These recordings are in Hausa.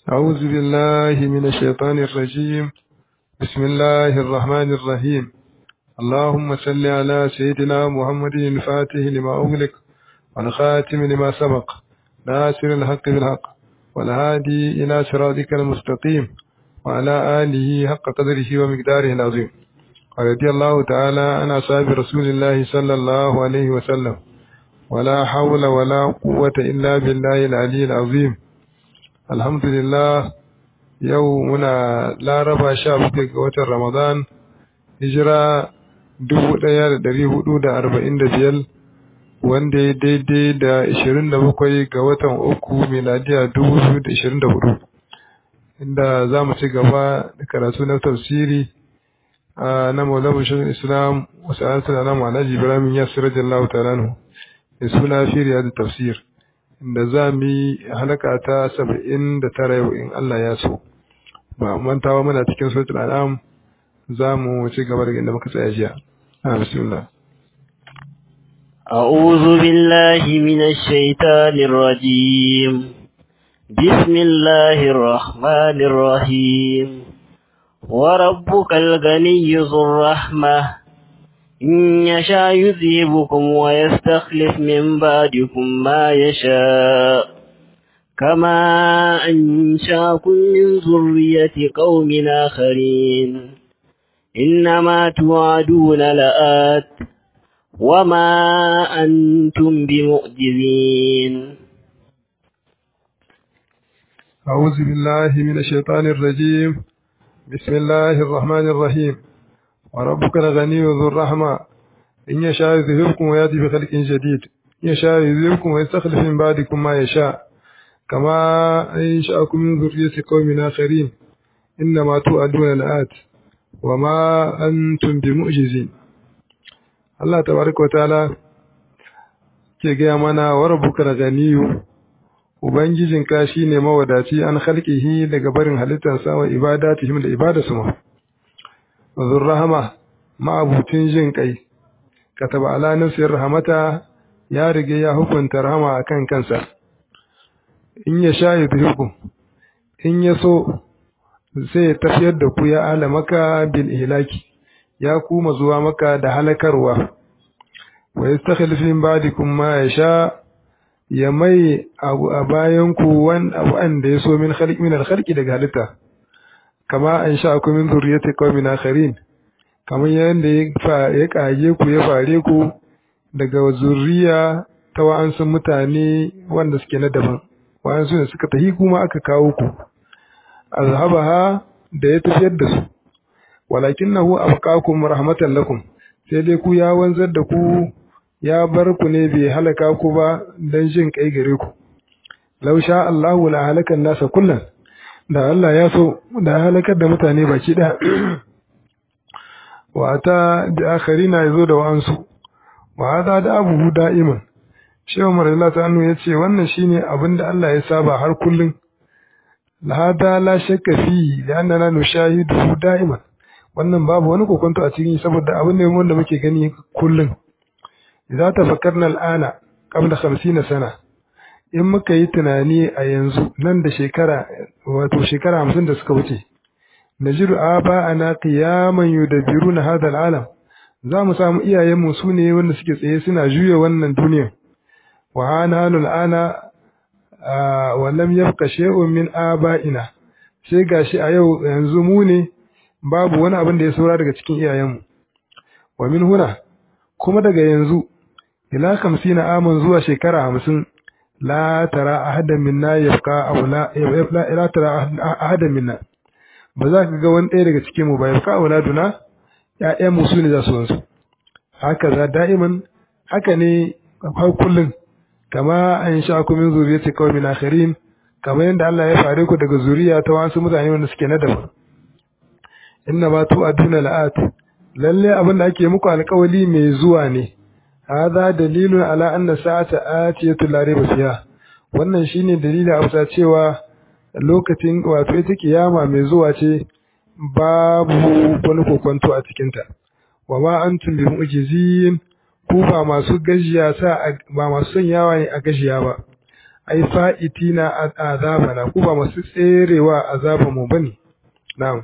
أعوذ بالله من الشيطان الرجيم بسم الله الرحمن الرحيم اللهم صل على سيدنا محمد الفاتح لما أغلق والخاتم لما سبق ناصر الحق بالحق والهادي إلى صراطك المستقيم وعلى آله حق قدره ومقداره العظيم ورضي الله تعالى عن أصحاب رسول الله صلى الله عليه وسلم ولا حول ولا قوة إلا بالله العلي العظيم الحمد لله yau muna laraba sha bakwai ga watan ramadan hijira dubu ɗaya da ɗari hudu da arba'in da biyar wanda ya daidai da ishirin da bakwai ga watan uku miladiya dubu biyu da ishirin da hudu inda za mu ci gaba da karatu na tafsiri na maulamu shirin islam wasu an suna na ma'anaji ibrahim ya sirar jallahu ta'ala da suna firiya da tafsir da za mu yi halaka ta saba'in da tara yau in Allah ya so ba mantawa muna cikin suratul an'am za mu ci gaba daga inda muka tsaya jiya a bismillah أعوذ بالله من الشيطان الرجيم بسم الله الرحمن الرحيم وربك الغني ذو الرحمة إن يشاء يذهبكم ويستخلف من بعدكم ما يشاء كما أنشاكم من ذرية قوم آخرين إنما توعدون لآت وما أنتم بمؤجزين أعوذ بالله من الشيطان الرجيم بسم الله الرحمن الرحيم وربك الغني ذو الرحمة إن يشاء يذهبكم ويأتي بخلق جديد إن يشاء يذهبكم ويستخلف من بعدكم ما يشاء كما أنشأكم من ذرية قوم آخرين إنما توعدون الآت وما أنتم بمؤجزين الله تبارك وتعالى ke gaya mana wa rabbuka ganiyu ubangijinka shine mawadaci an khalqihi daga barin halittarsa wa ibadatihim da ibadarsu ma wazur rahama ma'abutin jin kai kataba ala nafsir rahmata ya rige ya hukunta rahama akan kansa in ya sha yudhikum in ya so zai tafiyar da ku ya ala maka bil ihlaki ya kuma zuwa maka da halakarwa wa yastakhlif min ba'dikum ma yasha ya mai abu a bayan ku wan abu an da ya so min khalq min al khalqi daga halitta kama an sha ku min zuriyati qaumin akharin kamar yadda ya kage ku ya fare ku daga zuriya ta wa'ansu mutane wanda suke na daban wa'ansu ne suka tahi kuma aka kawo ku azhabaha da ya tafiyar da su walakinahu abqakum rahmatan lakum sai dai ku ya wanzar da ku ya bar ku ne bai halaka ku ba dan jin kai gare ku law sha Allahu la halakan nasa kullan da Allah ya so da halakar da mutane baki ɗaya wa ta da akharina yazo da wa'ansu wa hada da abuhu da'iman shehu marilla ta annu yace wannan shine abin da Allah ya saba har kullun hada la shakka fi li'annana nushahidu da'iman wannan babu wani kokonto a cikin saboda abin ne wanda muke gani kullun idza tafakkarna al'ana qabla 50 sana in muka yi tunani a yanzu nan da shekara wato shekara hamsin da suka wuce najiru aba ana qiyaman yudabbiruna hadha al'alam za mu samu iyayenmu su ne wanda suke tsaye suna juya wannan duniya wa ana al'ana wa lam yabqa shay'un min aba'ina sai gashi a yau yanzu mu ne babu wani abin da ya saura daga cikin iyayenmu wa min huna kuma daga yanzu ila 50 aman zuwa shekara hamsin la tara ahadan minna yabqa aw la la tara ahadan minna ba za ka ga wani ɗaya daga cikin mu ba yabqa auladuna ƴaƴan mu su ne za su wansu haka za da'iman haka ne har kullun kama an sha ku min zuriyati qaumin akharin kama yanda Allah ya fare ku daga zuriya ta wasu mutane wanda suke na daban inna ma tu'aduna la'at lalle abin da ake muku alƙawali mai zuwa ne هذا دليل على أن ساعة آتية لا ريب فيها wannan shine dalili a bisa cewa lokacin wato ita kiyama mai zuwa ce babu wani kokonto a cikinta wa ma antum bi mu'jizin ku ba masu gajiya sa ba masu sanyawa ne a gajiya ba ai fa'itina azabana ku ba masu tserewa azaban mu bane na'am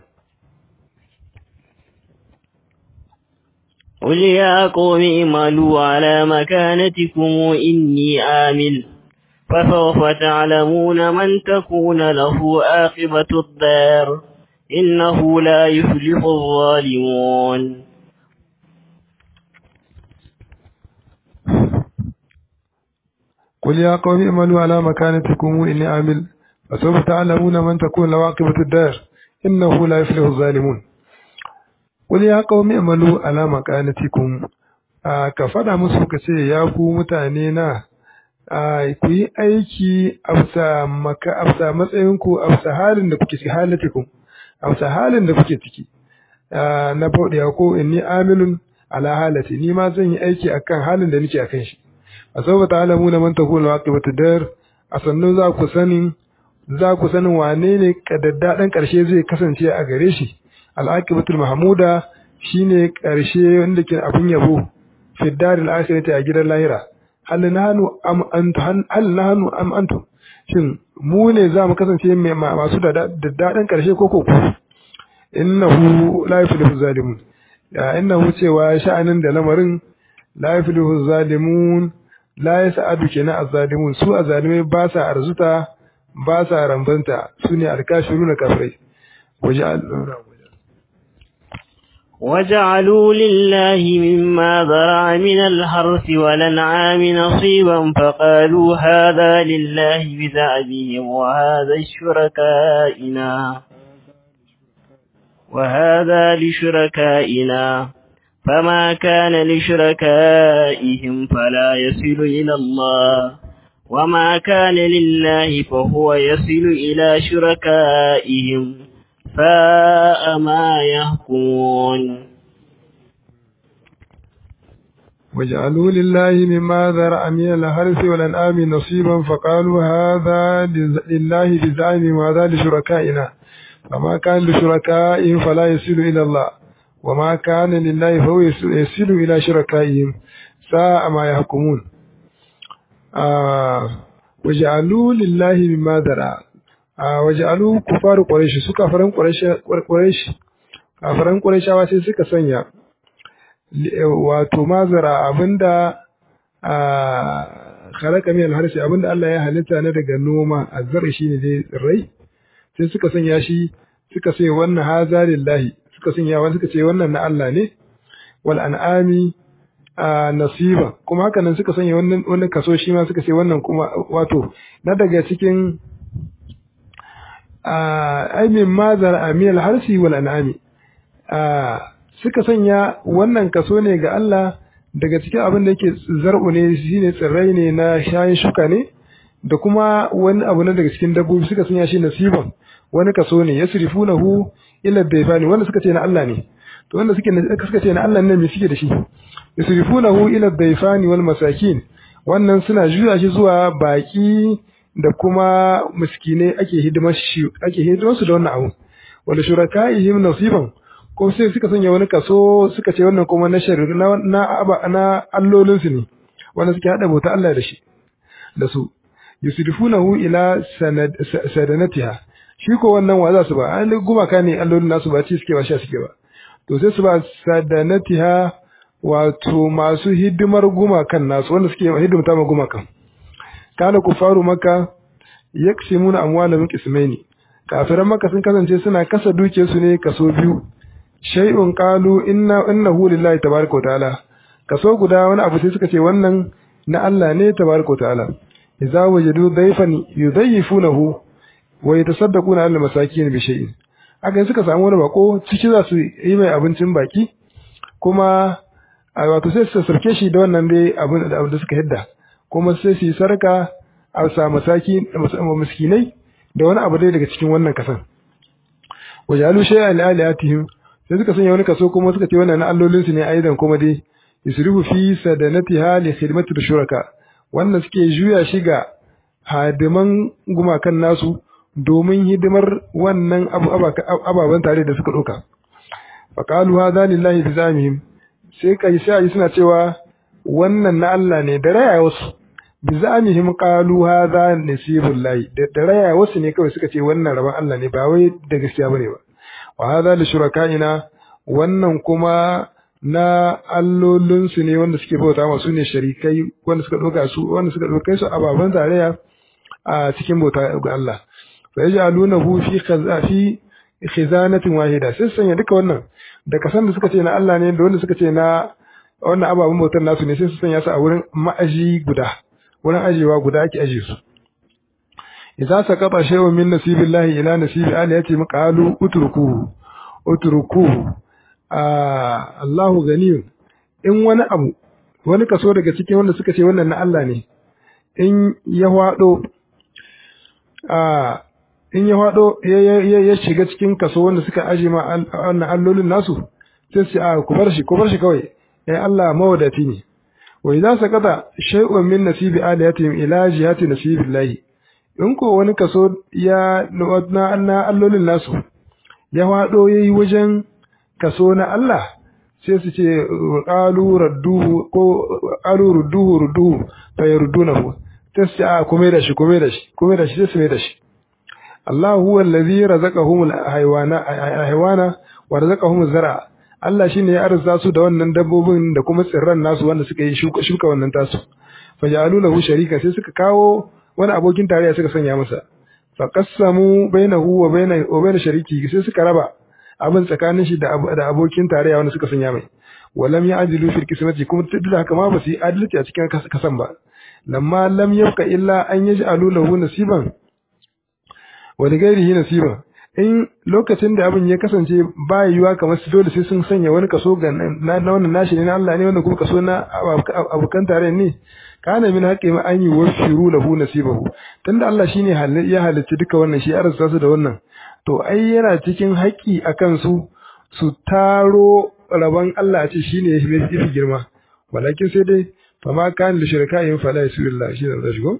قل يا قوم اعملوا على مكانتكم إني آمل فسوف تعلمون من تكون له عاقبة الدار إنه لا يفلح الظالمون قل يا قوم اعملوا على مكانتكم إني عامل فسوف تعلمون من تكون له عاقبة الدار إنه لا يفلح الظالمون قل يا قوم اعملوا على مكانتكم ka faɗa musu ka ce ya ku mutane na ku yi aiki a bisa matsayinku a bisa halin da kuke ciki halatikum a bisa halin da kuke ciki na bauɗiya ko inni amilun ala halati ni ma zan yi aiki akan halin da nake akan shi a saboda ta'alamu na man takunu aqibatu dar a sannu za ku sanin za ku sanin wane ne kadaddadan karshe zai kasance a gare shi al-aqibatul mahmuda shine karshe wanda ke abin yabo fi daril akhirati a gidan lahira hal nahnu am antum hal nahnu am antum shin mu ne za mu kasance masu da daddadan karshe ko ko ku innahu la yuflihu zalimun ya innahu cewa sha'anin da lamarin la yuflihu zalimun la yas'adu kenan azzalimun su azzalimai ba sa arzuta ba sa rambanta sune alkashiruna kafirai waje وجعلوا لله مما ذرع من الحرث والأنعام نصيبا فقالوا هذا لله بزعمهم وهذا الشركائنا وهذا لشركائنا فما كان لشركائهم فلا يصل إلى الله وما كان لله فهو يصل إلى شركائهم ساء ما يحكمون وجعلوا لله مما ذرأ من الحرث والأنعام نصيبا فقالوا هذا لله بزعمهم وهذا لشركائنا فما كان لشركائهم فلا يصل إلى الله وما كان لله فهو يصل إلى شركائهم ساء ما يحكمون آه وجعلوا لله مما ذرأ آه وجعلوا كفار قريش سكا فرن قريش قريش kafiran Qurayshawa sai suka sanya wato mazara abinda a khalaqa min al-harsi abinda Allah ya halitta na daga noma azzar shine dai tsirrai sai suka sanya shi suka ce wannan haza lillahi suka sanya wani suka ce wannan na Allah ne wal an'ami nasiba kuma haka nan suka sanya wannan wannan kaso shi ma suka ce wannan kuma wato na daga cikin ai min mazar amil harsi wal an'ami suka sanya wannan kaso ne ga Allah daga cikin abin da yake zar'u ne shine tsirrai ne na shayin shuka ne da kuma wani abu na daga cikin dabbobi suka sanya shi nasiban wani kaso ne yasrifunahu ila dayfani wanda suka ce na Allah ne to wanda suke suka ce na Allah ne me suke da shi yasrifunahu ila dayfani wal masakin wannan suna juya shi zuwa baki da kuma miskinai ake hidimar shi ake hidimar su da wannan abu wanda shurakaihim nasiban ko sai suka sanya wani kaso suka ce wannan kuma na shari'a na na, na allolin su ne wanda suke hada bauta Allah da shi da su yusrifunahu ila sadanatiha shi ko wannan wa za su ba an gumaka ne allolin nasu ba ci suke ba sha suke ba to sai su ba sadanatiha wato masu hidimar gumakan nasu wanda suke hidimta ma gumakan kana kufaru maka yaksimuna amwalahum qismaini kafiran maka sun kasance suna kasa duke su ne kaso biyu shay'un qalu inna innahu lillahi tabaaraka wa ta'ala kaso guda wani abu sai suka ce wannan na Allah ne tabaaraka wa ta'ala idza wajadu dayfan yudayyifunahu wa yatasaddaquna 'ala masakin bi shay'in haka suka samu wani bako ciki za su yi mai abincin baki kuma a wato sai su sarke shi da wannan dai abin da suka hidda kuma sai su yi sarka a sa masaki miskinai da wani abu dai daga cikin wannan kasan wajalu shay'an li aliyatihim sai suka sanya wani kaso kuma suka ce wannan na allolin su ne aidan kuma dai yusrifu fi sadanatiha li khidmati shuraka wannan suke juya shi ga hadiman gumakan nasu domin hidimar wannan ababen tare da suka ɗauka. Faƙalu hadha lillahi bi zamihim sai kai sai suna cewa wannan na Allah ne da raya wasu bi zamihim qalu hadha nasibul lahi da raya wasu ne kawai suka ce wannan rabon Allah ne ba wai da gaskiya bane ba wa hadha li shurakaina wannan kuma na allolinsu ne wanda suke bauta masu ne sharikai wanda suka ɗauka su wanda suka ɗauka su ababen tarayya a cikin bauta ga Allah fa yaj'alunahu fi fi khizanatin wahida sai sanya duka wannan da kasan da suka ce na Allah ne da wanda suka ce na wannan ababen bautar nasu ne sai su sanya su a wurin ma'aji guda wurin ajewa guda ake aje su idza saqata shay'un min nasibillahi ila nasibi aliyati maqalu utrukuhu utrukuhu Allahu ganiyun in wani abu wani kaso daga cikin wanda suka ce wannan na Allah ne in ya hwado in ya hwado ya shiga cikin kaso wanda suka aje ma wannan allolin nasu sai su a ku bar shi ku bar shi kawai eh Allah mawadati ne wa idza saqata shay'un min nasibi aliyatihim ila jihati nasibillahi in ko wani kaso ya na allolin nasu ya hwado yayi wajen kaso na Allah sai su ce qalu radduhu ko qalu rudduhu rudduhu fa yardunahu sai su ce a kuma da shi kuma da shi kuma da shi sai su mai da shi Allah huwa allazi razaqahum alhayawana haywana wa razaqahum zar'a Allah shine ya arza su da wannan dabbobin da kuma tsirran nasu wanda suka yi shuka shuka wannan tasu fa ja'alu lahu sharika sai suka kawo wani abokin tarayya suka sanya masa fa qassamu bainahu wa baina wa baina shariki sai suka raba abin tsakanin shi da abokin tarayya wanda suka sanya mai walam ya ajilu fil kismati kuma duk da haka ma ba su yi adalci a cikin kasan ba lamma lam yabqa illa an yaj'alu lahu nasiban wa li ghairihi nasiban in lokacin da abin ya kasance ba yiwa kamar su dole sai sun sanya wani kaso ga na wannan nashi ne na Allah ne wannan kuma kaso na abokan tarayya ne kana min haqqi ma an yi washiru lahu nasibahu tunda Allah shine ya halicci duka wannan shi ya arsa su da wannan to ai yana cikin haƙƙi a kansu su taro rabon Allah ce shi ne ya fi girma walakin sai dai fama kan da shirka yin fala yasu billah shi da shigo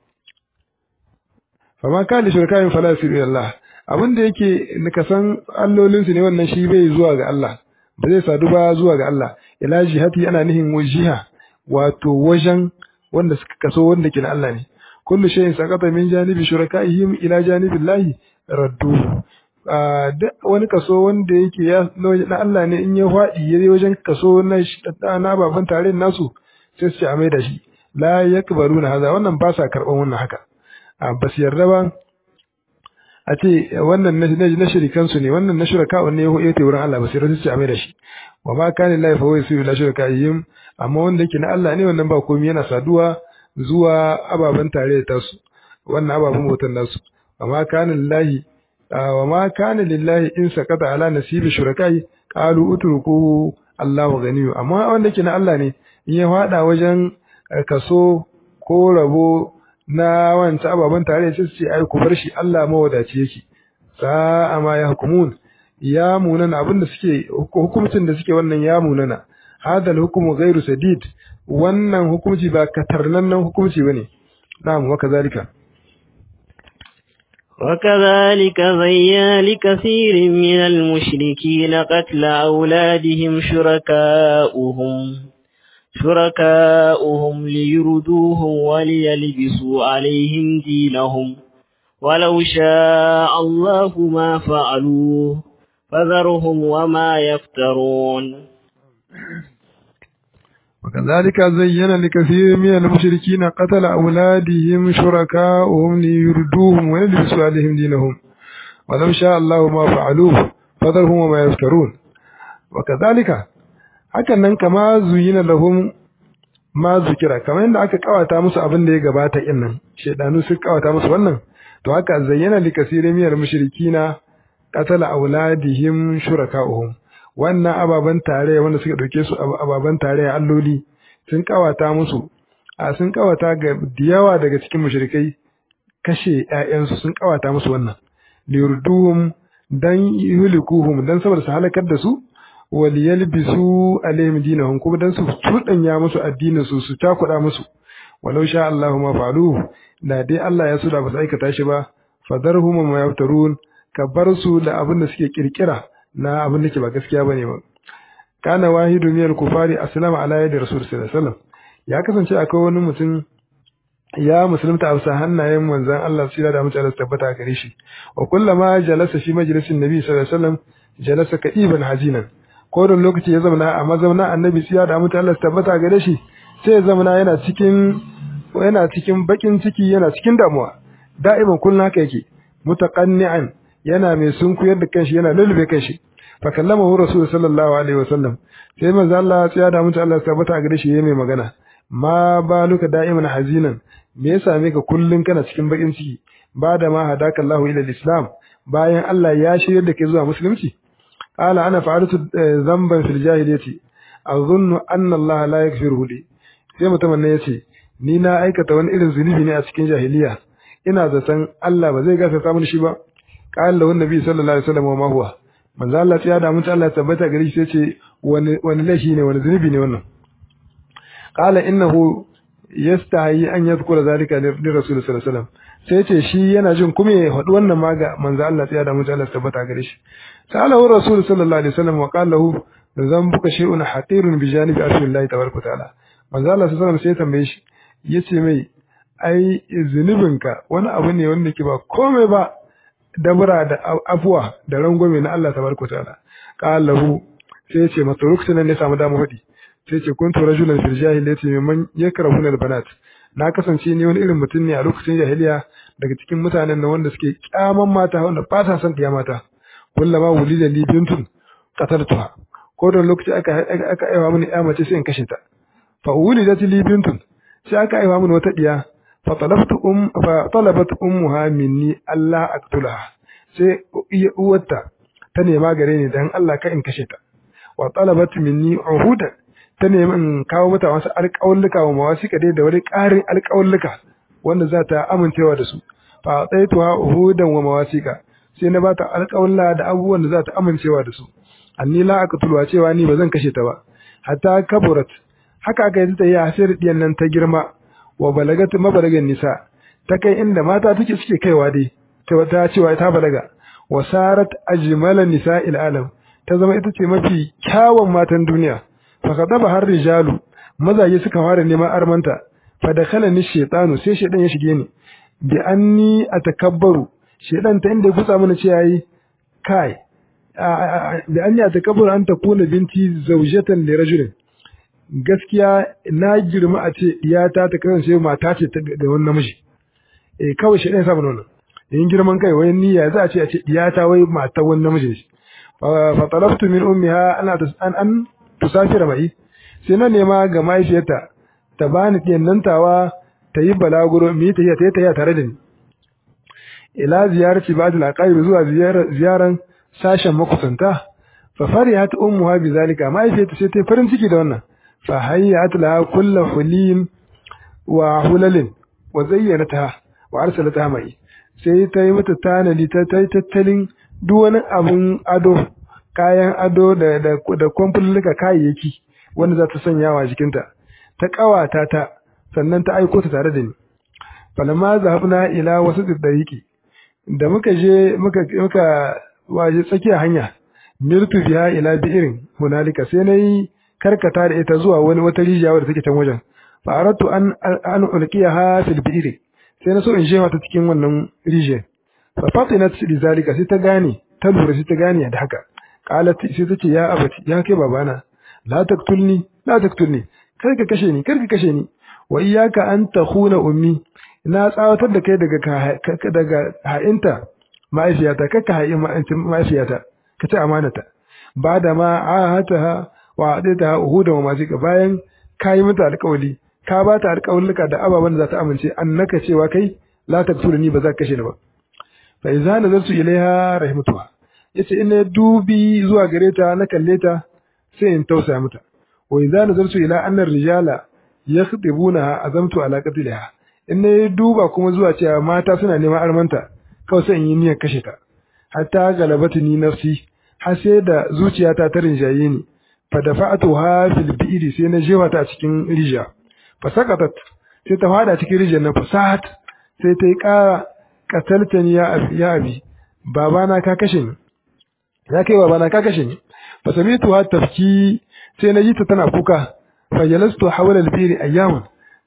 fama kan da shirka yin fala yasu billah abin da yake nika san allolin su ne wannan shi bai zuwa ga Allah ba zai sadu ba zuwa ga Allah ila jihati ana nihin wajiha wato wajen wanda suka kaso wanda ke na Allah ne kullu shay'in saqata min janibi shurakaihim ila janibillahi raddu duk wani kaso wanda yake ya na Allah ne in ya faɗi ya wajen kaso na na baban tare nasu sai su ce a mai da shi la yakbaruna haza wannan ba sa karban wannan haka ba su yarda ba a ce wannan na shirikan su ne wannan na shuraka wanne ya hoye wurin Allah ba su yarda su ce a mai da shi wa ma kana lillahi fa huwa yusiru la shurakaihim amma wanda yake na Allah ne wannan ba komai yana saduwa zuwa ababen tare da tasu wannan ababen bautan nasu وما كان لله وما كان لله إن سقط على نصيب شركائي قالوا اتركوه الله غني amma wanda ke na Allah ne in ya fada wajen kaso ko rabo na wancan ababen tare sai ce ai ku bar shi Allah mawadaci yake sa ma ya hukumun ya munana abinda suke hukumcin da suke wannan ya munana hadal hukumu ghairu sadid wannan hukunci ba katarnannen hukunci bane na'am wa kazalika وكذلك زين لكثير من المشركين قتل أولادهم شركاؤهم شركاؤهم ليردوهم وليلبسوا عليهم دينهم ولو شاء الله ما فعلوه فذرهم وما يفترون وكذلك زين لكثير من المشركين قتل أولادهم شركاؤهم ليردوهم ويلبسوا عليهم دينهم ولو شاء الله ما فعلوه فذرهم وما يفترون وكذلك hakan nan kama zuyina lahum ma zukira kamar yadda aka kawata musu abin da ya gabata in nan shedanu sun kawata musu wannan to haka zayyana li kasirin miyar mushrikina qatala auladihim shuraka'uhum wannan ababen tarayya wanda suka dauke su ababen tarayya alloli sun kawata musu a sun kawata ga diyawa daga cikin mushrikai kashe ƴaƴansu sun kawata musu wannan liyurduhum dan yuhlikuhum dan saboda su halakar da su wal yalbisu alaihim dinahum kuma dan su tudanya musu addinin su su takuda musu walau sha Allah ma falu da dai Allah ya so da ba su aikata shi ba fadarhum ma yaftarun ka bar su da abin da suke kirkira na abin da ke ba gaskiya bane ba kana wahidu min al-kufari aslama ala yadi rasul sallallahu alaihi wasallam ya kasance akwai wani mutum ya musulunta a bisa hannayen manzon Allah sira da mutane tabbata gare shi wa kullama jalasa fi majlisin nabi sallallahu alaihi wasallam jalasa ka'iban hazinan ko da lokaci ya zauna a mazauna annabi sira da mutane Allah tabbata gare shi sai ya zauna yana cikin yana cikin bakin ciki yana cikin damuwa da'iman kullun haka yake mutaqanni'an yana mai sunkuyar da kanshi yana lulube kanshi fa kallamahu rasul sallallahu alaihi wasallam sai manzo Allah ya da mutu Allah tabbata gare shi yayi mai magana ma baluka da'iman hazinan me ya same ka kullun kana cikin bakin ciki ba da ma hadaka Allahu ila islam bayan Allah ya shirya da kai zuwa musulunci qala ana fa'altu dhanban fil jahiliyyati azunnu anna Allah la yaghfiruhu li sai mutumin ne yace ni na aikata wani irin zunubi ne a cikin jahiliya ina zaton Allah ba zai gafarta mini shi ba qala lahu nabi sallallahu alaihi wasallam wa ma huwa manzo Allah ya da mutu Allah tabbata gare shi sai ce wani wani laifi ne wani zunubi ne wannan qala innahu yastahi an yadhkura zalika li rasul sallallahu alaihi wasallam sai ce shi yana jin kuma ya faɗi wannan ma ga manzo Allah ya da mutu Allah tabbata gare shi salahu rasul sallallahu alaihi wasallam wa qala lahu dhanbuka shay'un hatirun bi janibi arshillah tabaraka ta'ala manzo Allah sallallahu alaihi wasallam sai tambaye shi yace mai ai zunubinka wani abu ne wanda ke ba komai ba dabura da afuwa da rangwame na Allah tabaraka ta'ala qalahu sai yace masa ruksunan ne samu damu hudi sai yace kuntu rajulan fil jahiliyyati mimman yakrahuna albanat na kasance ni wani irin mutum ne a lokacin jahiliya daga cikin mutanen nan wanda suke kyaman mata wanda ba sa son kiya mata kullama wulida li bintun qataltuha ko da lokaci aka aka aiwa mini ya mace sai in kashe ta fa wulidat li bintun sai aka aiwa mini wata diya fa talabtu um fa talabat ummuha minni Allah aqtulaha sai uwarta ta nema gare ni dan Allah ka in kashe ta wa talabat minni uhudan ta nemi in kawo mata wasu alƙawulluka wa mawasika dai da wani ƙarin alƙawulluka wanda za ta amincewa da su fa tsaituha uhudan wa mawasika sai na bata alƙawulla da abubuwan da za ta amincewa da su anni la aqtuluha cewa ni ba zan kashe ta ba hatta kaburat haka aka yi ta yi hasir diyan nan ta girma wa balagat mabalagan nisa ta kai inda mata take suke kaiwa dai ta cewa ta balaga wa sarat ajmala nisa'il alam ta zama ita ce mafi kyawun matan duniya fa kadaba har rijalu mazaje suka fara neman armanta fa dakhala ni shaytanu sai shaydan ya shige ni bi anni atakabbaru shaydan ta inda ya kutsa mana ce yayi kai bi anni atakabbaru an takuna binti zawjatan li rajulin gaskiya na girma a ce iyata ta kasance mata ce ga wani namiji eh kawai shaydan ya samu wannan yin girman kai wai niyya za a ce a ce iyata wai mata wani namiji fa talaftu min ummiha ana an an tusafira mai sai na nema ga mahaifiyarta ta bani ɗiyan nan tawa ta yi balaguro mu yi tafiya ta yi tafiya tare da ni ila ziyarci ba da laƙayar zuwa ziyaran sashen makusanta fa fariyat ummuha bi zalika mahaifiyarta sai ta farin ciki da wannan fa hayyat laha kullu hulin wa hulalin wa zayyanata wa arsalata mai sai ta yi mata tanadi ta yi tattalin duk wani abun ado kayan ado da da da kwamfulluka kayayyaki wanda za ta sanya wa jikinta ta kawata ta sannan ta aiko ta tare da ni falamma zahabna ila wasu dariqi da muka je muka muka waje tsakiya hanya mirtu biha ila bi'irin hunalika sai nayi karkata da ita zuwa wani wata rijiya wadda take can wajen fa aratu an an ulqiyaha fil bi'ri sai na so in jefa ta cikin wannan rijiyar fa fatinat li zalika sai ta gane ta lura sai ta gane da haka qalat sai ta ce ya abati ya kai babana la taktulni la taktulni kar ka kashe ni kar ka kashe ni wa iyyaka an takhuna ummi na tsawatar da kai daga daga ha'inta ma'aifiyata kaka ha'i ma'aifiyata ka ci amanata ba da ma ahataha wa adaita uhuda wa mazika bayan kayi mata alƙawali ka ba ta alƙawalluka da ababen da za ta amince annaka cewa kai la taktulni ba za ka kashe ni ba fa idza nazartu ilaiha rahmatuha yace ina dubi zuwa gare ta na kalle ta sai in tausaya mata wa idza nazartu ila anna rijala yakhdibuna azamtu ala qatliha in na duba kuma zuwa cewa mata suna neman armanta kawai sai in yi niyyar kashe ta hatta galabatu ni nafsi har sai da zuciyata ta rinjaye ni fa dafa'atuha fil bi'ri sai na jefa ta a cikin rija fa saqatat sai ta fada cikin rijiyar nan fasahat sai ta yi ƙara qataltani ya abi ya abi babana ka kashe ni ya kai babana ka kashe ni fa samitu ha tafki sai na ji ta tana kuka fa jalastu hawla al-bi'ri ayyaman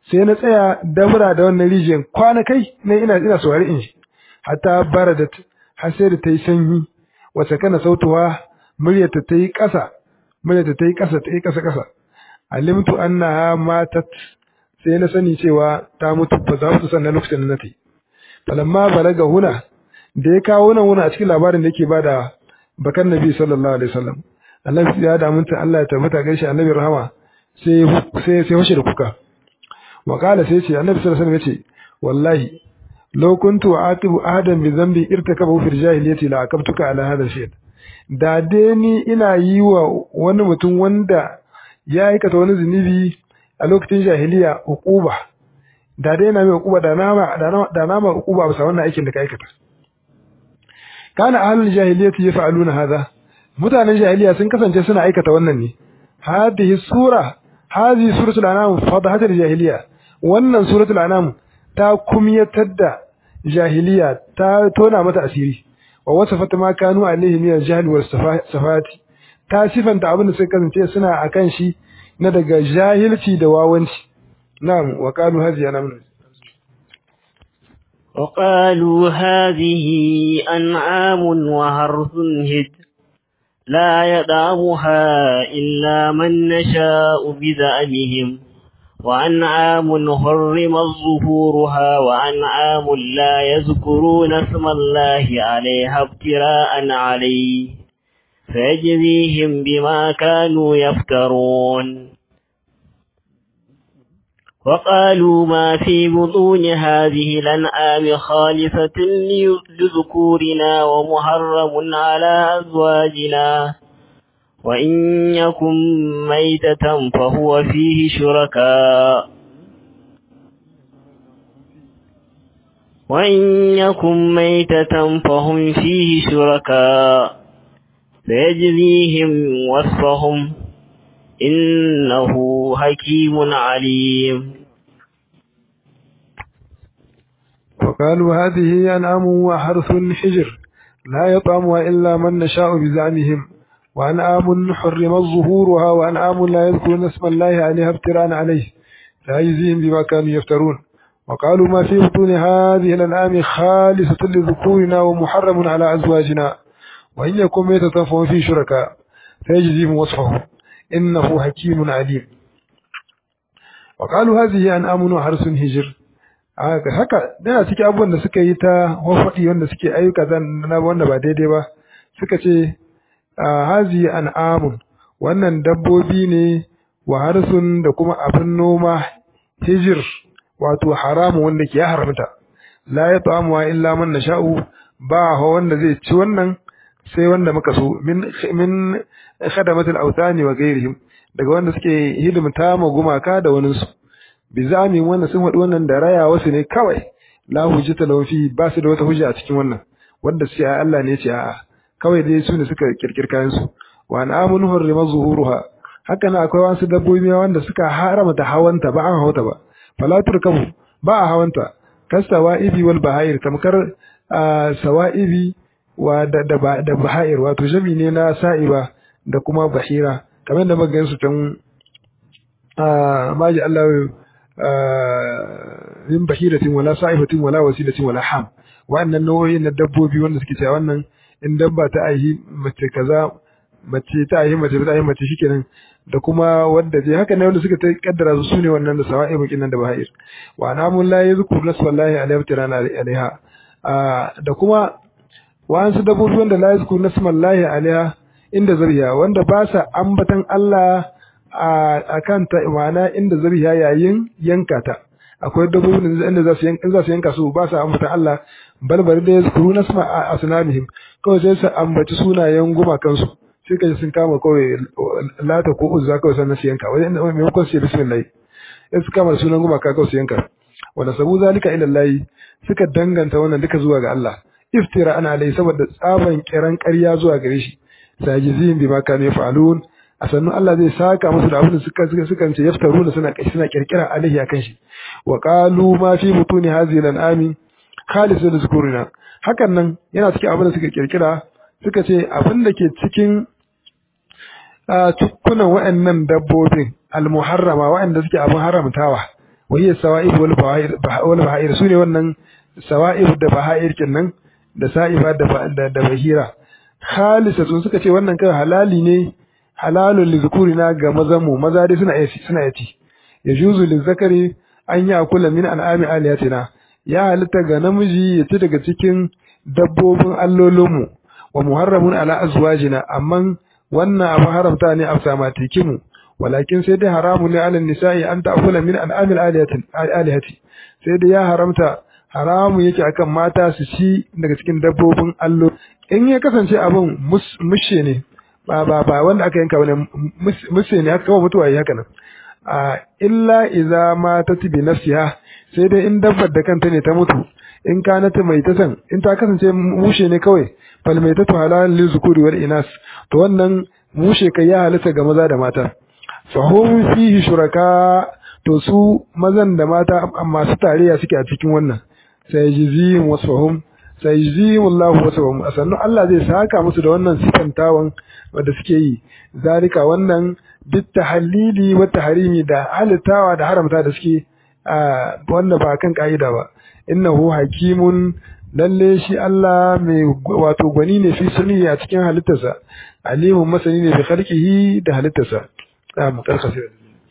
sai na tsaya dabra da wannan rijiyar kwana kai ne ina ina saurari in shi hatta baradat har sai da ta yi sanyi wata kana sautuwa muryarta ta yi ƙasa muryarta ta yi ƙasa ta yi ƙasa ƙasa alimtu annaha matat sai na sani cewa ta mutu ba za su sanna lokacin da na ta yi falamma balaga huna da ya kawo nan wani a cikin labarin da yake bada bakan nabi sallallahu alaihi wasallam annabi ya da munta Allah ya tabbata gaishe annabi rahama sai sai sai washe da kuka wa qala sai ce annabi sallallahu alaihi wasallam yace wallahi law kuntu aqibu ahadan bi dhanbi irtakabahu fil jahiliyyati la aqabtuka ala hadha shay da dai ni ina yi wa wani mutum wanda ya aikata wani zunubi a lokacin jahiliya uquba da dai na mai uquba da nama da nama uquba bisa wannan aikin da ka aikata kana ahlul jahiliyyati yaf'aluna hadha mutanen jahiliya sun kasance suna aikata wannan ne hadhihi sura hadhihi suratul anam fadahatul jahiliya wannan suratul anam ta kumyatar da jahiliya ta tona mata asiri wa wasafat ma kanu alaihi min al-jahl wal safati ta sifanta abin da suka kasance suna akan shi na daga jahilci da wawanci na'am wa qalu hadhihi anam وقالوا هذه أنعام وحرث هج لا يدعمها إلا من نشاء بزعمهم وأنعام حرم ظهورها وأنعام لا يذكرون اسم الله عليها ابتراء عليه فيجزيهم بما كانوا يفترون وقالوا ما في بطون هذه الأنعام خالصة لذكورنا ومحرم على أزواجنا وإن يكن ميتة فهو فيه شركاء وإن يكن ميتة فهم فيه شركاء فيجزيهم وصفهم إنه حكيم عليم وقالوا هذه أنعام وحرث حجر لا يطعمها إلا من نشاء بزعمهم وأنعام حرم ظهورها وأنعام لا يذكرون اسم الله عليها ابتراء عليه لا يجزيهم بما كانوا يفترون وقالوا ما في بطون هذه الأنعام خالصة لذكورنا ومحرم على أزواجنا وإن يكن ميتة فهو في شركاء فيجزيهم وصفه إنه حكيم عليم وقالوا هذه أنعام وحرس هجر haka yana cikin abubuwan da suka yi ta wafaɗi wanda suke ayyuka na wanda ba daidai ba suka ce hazi an'amun wannan dabbobi ne wa harsun da kuma abin noma hijir wato haramu wanda ke haramta la ya ta'amuwa illa man nasha'u ba ha wanda zai ci wannan sai wanda muka so min min khadamatul awtani wa ghairihim daga wanda suke hidimta ma gumaka da wani su bizamin wannan sun faɗi wannan da raya wasu ne kawai la hujjata lahu fi ba su da wata hujja a cikin wannan wanda sai Allah ne ya ce a'a kawai dai su ne suka kirkir kayan su wa an'amun hurrima zuhuruha haka na akwai wasu dabbobi wanda suka haramta hawanta ba an hawata ba fala turkabu ba a hawanta kasawa'ibi wal bahair tamkar sawa'ibi wa da da bahair wato jami ne na sa'iba da kuma bahira kamar da muka gansu tan maji Allah min bahiratin wala sa'ifatin wala wasilatin wala ham wa'annan nau'o'in na dabbobi wanda suke cewa wannan in dabba ta aihi mace kaza mace ta aihi mace ta aihi mace shikenan da kuma wanda je haka ne wanda suka ta kaddara su sune wannan da sawa'i bakin nan da bahir wa namun la yazkuru naswallahi alaihi tirana alaiha da kuma wa'ansu dabbobi wanda la yazkuru nasmallahi alaiha inda zariya wanda ba sa ambatan Allah a kanta ma'ana inda zariya yayin yanka ta akwai dabbobin da inda za su yanka za su yanka su ba sa ambatan Allah balbari da yazkuru nasma asnamihim kawai sai su ambaci sunayen gumakansu sai kaji sun kama kawai lata ko uzza kawai sannan su yanka wai maimakon su yi bismillah sai su kama sunan gumaka kawai su yanka wanda sabu zalika ila Allah suka danganta wannan duka zuwa ga Allah iftira ana alai saboda tsaban kiran ƙarya zuwa gare shi sajizin bima kanu yaf'alun a sannu Allah zai saka musu da abin da suka suka suka ce yaftaruna suna suna kirkira alaihi akan shi wa qalu ma fi mutuni hadhihi al-an'ami khalisun zikurina hakan nan yana cikin abin da suka kirkira suka ce abin da ke cikin tukkunan wa'annan dabbobin almuharrama wa'anda suke abin haramtawa wa hiya sawa'ib wal bahair wal bahair sune wannan sawa'ib da bahair kenan da sa'iba da da bahira khalisa sun suka ce wannan kan halali ne halalun lizukurina ga mazan mu maza dai suna yaci suna yaci yajuzu lizakari an ya kula min an'ami aliyatina ya halitta ga namiji ya ci daga cikin dabbobin allolinmu wa muharramun ala azwajina amma wannan abu haramta ne a samatikimu walakin sai dai haramu ne ala nisa'i an ta'kula min an'amil alihati sai dai ya haramta haramu yake akan mata su ci daga cikin dabbobin allo in ya kasance abin mushe ne ba ba ba wanda aka yanka bane mushe ne aka kawo mutuwa yi haka nan a illa iza ma ta tibi nafsiha sai dai in dabbar da kanta ne ta mutu in kana ta mai ta san in ta kasance mushe ne kawai fal mai ta halal lil zukuri wal inas to wannan mushe kai ya halitta ga maza da mata fahum fihi shuraka to su mazan da mata masu tarayya suke a cikin wannan sai jizihim wasfahum sai jizihim Allah wasfahum sannan Allah zai saka musu da wannan sifantawan wanda suke yi zalika wannan duk tahallili wa tahrimi da halittawa da haramta da suke wanda ba kan ka'ida ba innahu hakimun lalle shi Allah mai wato gwani ne fi sani a cikin halittarsa alimun masani ne bi khalqihi da halittarsa mu karkasa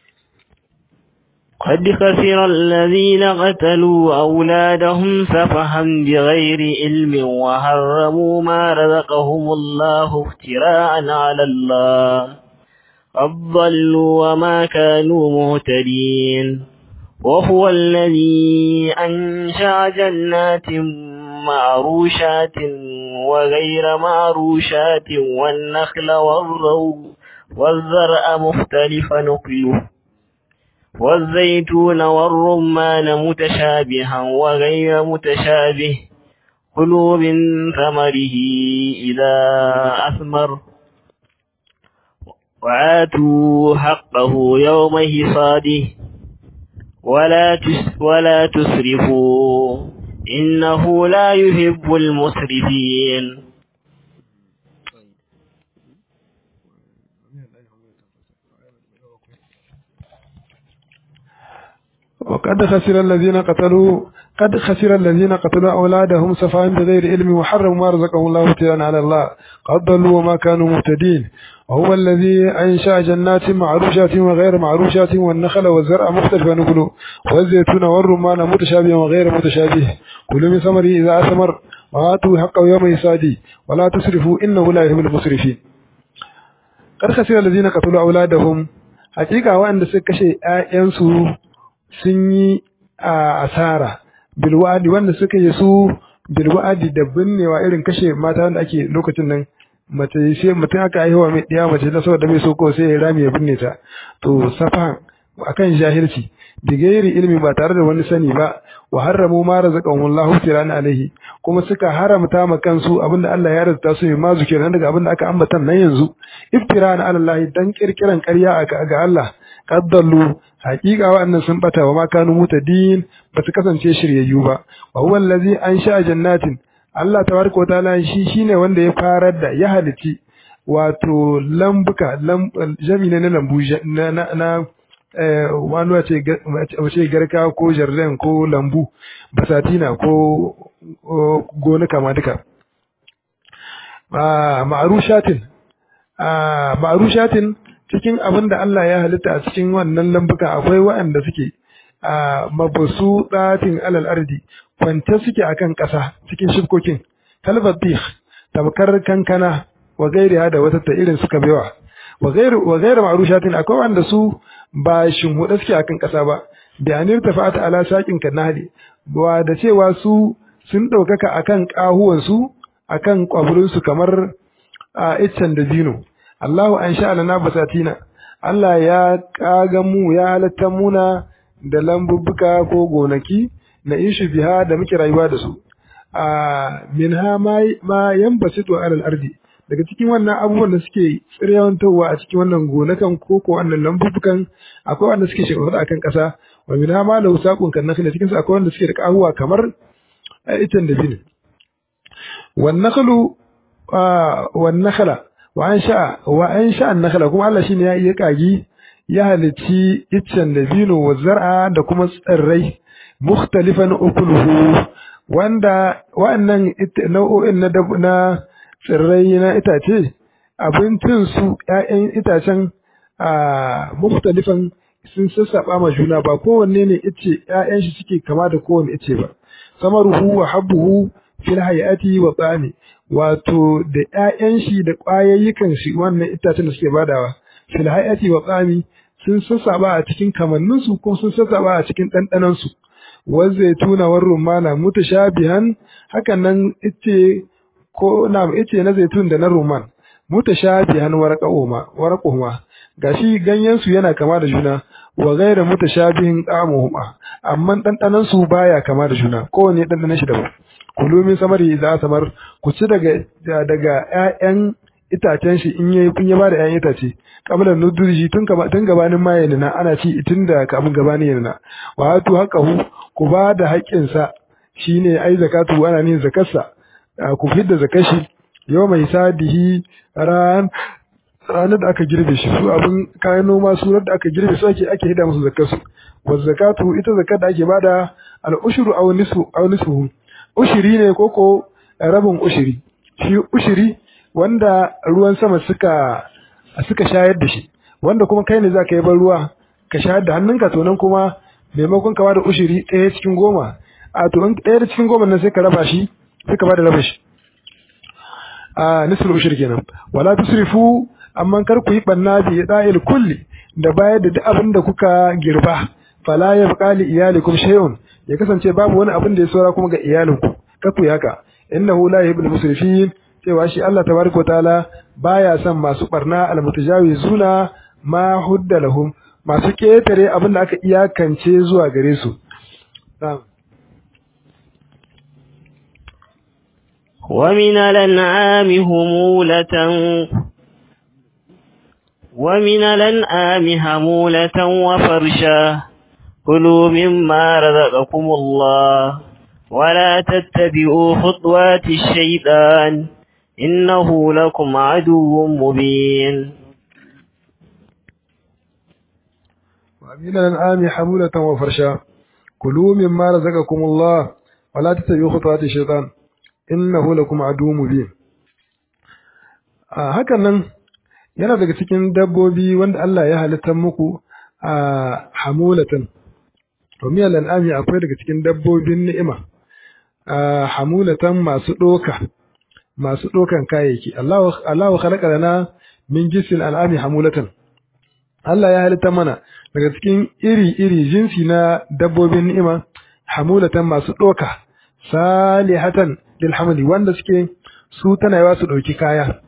قد خسر الذين قتلوا أولادهم سفها بغير علم وحرموا ما رزقهم الله افتراء على الله قد ضلوا وما كانوا مهتدين وهو الذي أنشأ جنات معروشات وغير معروشات والنخل والروض والزرع مختلف نقله والزيتون والرمان متشابها وغير متشابه كلوا من ثمره إذا أثمر وآتوا حقه يوم حصاده ولا تس ولا تسرفوا إنه لا يحب المسرفين وقد خسر الذين قتلوا قد خسر الذين قتلوا أولادهم سفاها بغير علم وحرموا ما رزقهم الله ابتلاء على الله قد ضلوا وما كانوا مهتدين وهو الذي أنشأ جنات معروشات وغير معروشات والنخل والزرع مختلفا نكله والزيتون والرمان متشابه وغير متشابه كلوا من ثمره إذا أثمر وآتوا حقه يوم يسادي ولا تسرفوا إنه لا يحب المسرفين قد خسر الذين قتلوا أولادهم حقيقة وأن سكشي آيانسو sun yi asara bilwa'adi wanda suka yi su bilwa'adi da binnewa irin kashe mata wanda ake lokacin nan mace sai mutum aka haihuwa mai ɗaya mace na saboda mai so ko sai ya rami ya binne ta to safa akan jahilci bigairi ilmi ba tare da wani sani ba wa harramu ma razaqahumullahu tirana alaihi kuma suka haramta ma kansu abinda Allah ya razata su ma zukiran daga abinda aka ambata nan yanzu iftirana alallahi dan kirkiran ƙarya ga Allah qaddallu haƙiƙa wa'annan sun bata wa ma kanu mutadin ba su kasance shiryayyu ba wa huwa allazi ansha jannatin Allah tabaraka wa ta'ala shi shine wanda ya farar da ya halici wato lambuka jami'a na lambu na na wani wace wace garka ko jardin ko lambu basatina ko gonaka ma duka ma'arushatin ma'arushatin cikin abin da Allah ya halitta a cikin wannan lambuka akwai waɗanda suke a mabasu ɗatin alal ardi kwance suke akan ƙasa cikin shibkokin kalbatih tamkar kankana wa gairiya da wata ta irin suka bewa wa gairu wa gairu ma'rushatin akwai wanda su ba shinhuda suke akan ƙasa ba da anir tafata ala saqin kanali ba da cewa su sun ɗaukaka akan ƙahuwan su akan kwaburin su kamar a iccen da dino Allahu an sha lana basatina Allah ya kaga mu ya halatta muna da lambubbuka ko gonaki na ishu biha da muke rayuwa da su a minha ma ma yanbasitu alal ardi daga cikin wannan abubuwan da suke tsiryawantowa a cikin wannan gonakan ko ko wannan lambubbukan akwai wanda suke shekaru akan ƙasa wa minha ma lahu saqun kan nakhla cikin su akwai wanda suke da kahuwa kamar itan da bin wan nakhlu wan nakhla wa an sha wa an sha an nakhla kuma Allah shine ya iya kagi ya halici iccen dabino wa zar'a da kuma tsirrai mukhtalifan ukuluhu wanda wa'annan nau'o'in na na tsirrai na itace abincin su ƴaƴan itacen a mukhtalifan sun sassaba ma juna ba kowanne ne ice ƴaƴan shi suke kama da kowanne ice ba samaruhu wa habbuhu fil hayati wa tsani wato da ƴaƴan shi da ƙwayayyukan shi wannan itacen da suke badawa fil hayati wa tsani sun sassaba a cikin kamannin su ko sun sassaba a cikin ɗanɗanon su waz zaituna war rumana mutashabihan hakan nan ice ko na ice na zaitun da na rumman mutashabihan warqahuma warqahuma gashi ganyen su yana kama da juna wa ghayra mutashabihin qamuhuma amma dandanan su baya kama da juna kowanne dandanan shi daban kulu min samari idza samar ku ci daga daga ƴaƴan itacen shi in yayi kun ya bada ƴaƴan itace kablan nudurji tun kama tun gabanin ma yana ana ci tun da kamun gabanin yana wa hatu haqahu ku ba da haƙƙin sa shine ai zakatu ana nin zakarsa ku fidda zakashi yau mai sadihi ran ranar da aka girbe shi su abin kayan noma surar da aka girbe su ake ake hida musu zakar su wa zakatu ita zakar da ake bada al ushru aw nisfu aw nisfu ushiri ne koko rabin ushiri shi ushiri wanda ruwan sama suka suka shayar da shi wanda kuma kai ne zaka yi ban ruwa ka shayar da hannunka to nan kuma maimakon ka bada ushiri ɗaya cikin goma a to in ɗaya cikin goma nan sai ka raba shi sai ka bada rabin shi a nisful ushri kenan wala tusrifu amma kar ku yi banna bi da'il kulli da bayar da duk abin da kuka girba fala yabqa li iyalikum shay'un ya kasance babu wani abin da ya saura kuma ga iyalinku kar ku yi haka innahu la yuhibbul musrifin cewa shi Allah tabaraka taala baya son masu barna almutajawizuna ma hudda lahum masu ketare abin da aka iyakance zuwa gare su ومن الأنعام همولة ومن الأنعام همولة وفرشا كلوا مما رزقكم الله ولا تتبعوا خطوات الشيطان إنه لكم عدو مبين ومن الأنعام حمولة وفرشا كلوا مما رزقكم الله ولا تتبعوا خطوات الشيطان innahu lakum aduwwun mubin a hakan nan yana daga cikin dabbobi wanda Allah ya halitta muku a hamulatan to miyal an'ami akwai daga cikin dabbobin ni'ima a hamulatan masu doka masu dokan kayayyaki Allah Allah khalaqa lana min jisil al'ami hamulatan Allah ya halitta mana daga cikin iri-iri jinsi na dabbobin ni'ima hamulatan masu doka salihatan lil hamli wanda suke su tana yawa su dauki kaya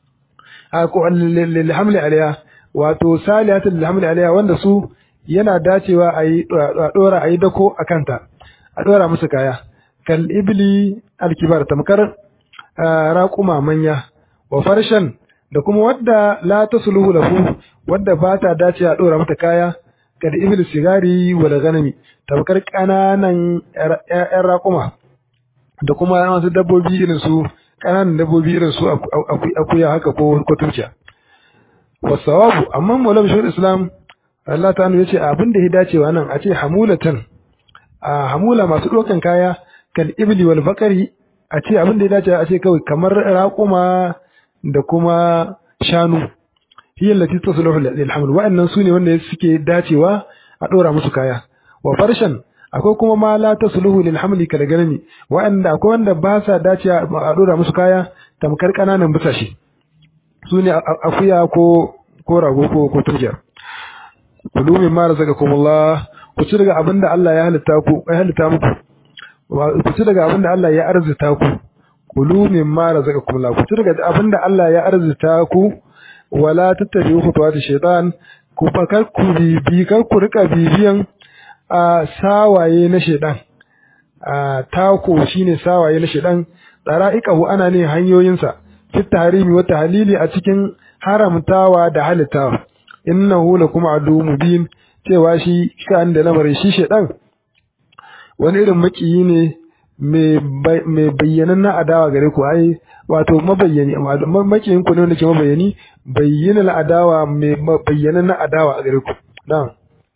a ko lil hamli alaiha wato salihatan lil hamli alaiha wanda su yana dacewa a yi dora a yi dako a kanta a dora musu kaya kal ibli alkibar tamkar raƙuma manya wa farshan da kuma wadda la tasluhu lahu wadda ba ta dace a dora mata kaya kal ibli sigari wal ganami tamkar kananan ƴaƴan raƙuma da kuma wasu dabbobi irin su ƙananan dabbobi irin su akuya haka ko ko turkiya wasawabu amma maulam shahul islam Allah ta ya ce abin da ya dacewa nan a ce hamulatan a hamula masu ɗaukan kaya kal ibli wal bakari a ce abin da ya dace a ce kawai kamar raƙuma da kuma shanu hiya allati tasluhu lil haml wa'annan sune wanda suke dacewa a ɗora musu kaya wa farshan akwai kuma ma la tasluhu lil hamli kal ganami wa'anda akwai wanda ba sa dace a dora musu kaya tamkar kananan busashe sune akuya ko ko rago ko ko turjiya kulu min ma razaqakumullah ku ci daga abinda Allah ya halitta ku ya halitta muku ku ci daga abinda Allah ya arzuta ku kulu min ma razaqakumullah ku ci daga abinda Allah ya arzuta ku wala tattabi'u khutuwati shaytan ku fakar ku bi kar ku rika bibiyan a sawaye na shedan a tako shine sawaye na shedan tsara'iqahu ana ne hanyoyinsa fit tahrimi wa tahlili a cikin haramtawa da halittawa innahu lakum adu mubin cewa shi kan da lamarin shi shedan wani irin makiyi ne mai bayyanan na adawa gare ku ai wato mabayyani makiyin ku ne wanda ke mabayyani bayyana adawa mai bayyanan na adawa a gare ku na'am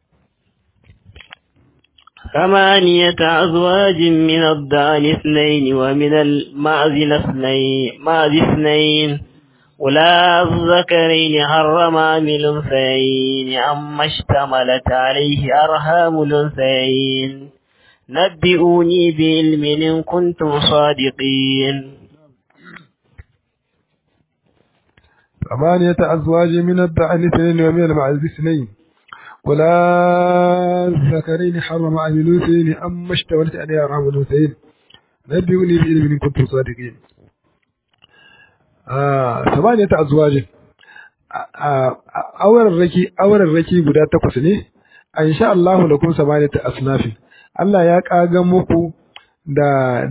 ثمانية أزواج من الضأن اثنين ومن المعز اثنين معز اثنين ولا الذكرين حرم من الأنثيين أما اشتملت عليه أرحام الأنثيين نبئوني بعلم إن كنتم صادقين ثمانية أزواج من الضأن اثنين ومن المعز اثنين ولا الذكرين حرم عن الأنثيين أما اشتملت عليه أرحام الأنثيين نبئوني بعلم إن كنتم صادقين ثمانية أزواج auren raki auren raki guda takwas ne an sha Allahu lakum samaniyata asnafin Allah ya kaga muku da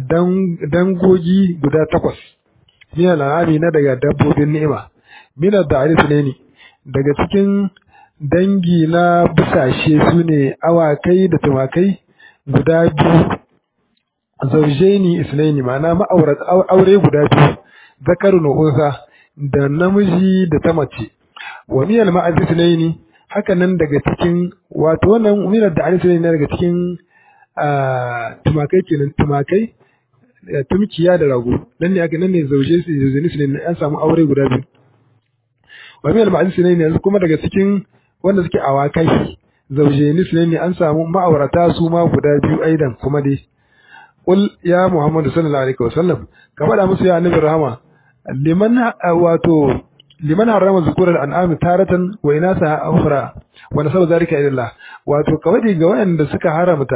dangogi guda takwas min al'ami na daga dabbobin ni'ima min ad-da'is ne daga cikin dangi na busashe su ne awakai da tumakai guda biyu zaujaini isnaini ma'ana ma'aurat aure guda biyu zakarun unsa da namiji da ta mace wa miyal ma'az isnaini haka nan daga cikin wato wannan miyal da alisa ne daga cikin tumakai kenan tumakai tumkiya da rago nan ne aka nan ne zauje su zauje ne an samu aure guda biyu wa miyal ma'az isnaini yanzu kuma daga cikin wanda suke awakai zauje ne an samu ma'aurata su ma guda biyu aidan kuma dai qul ya muhammadu sallallahu alaihi wasallam ka faɗa musu ya annabi rahama liman wato liman harama zukurar an'ami taratan wa inasa ukhra wa nasaba zalika ila Allah wato kawai ga wayanda suka haramta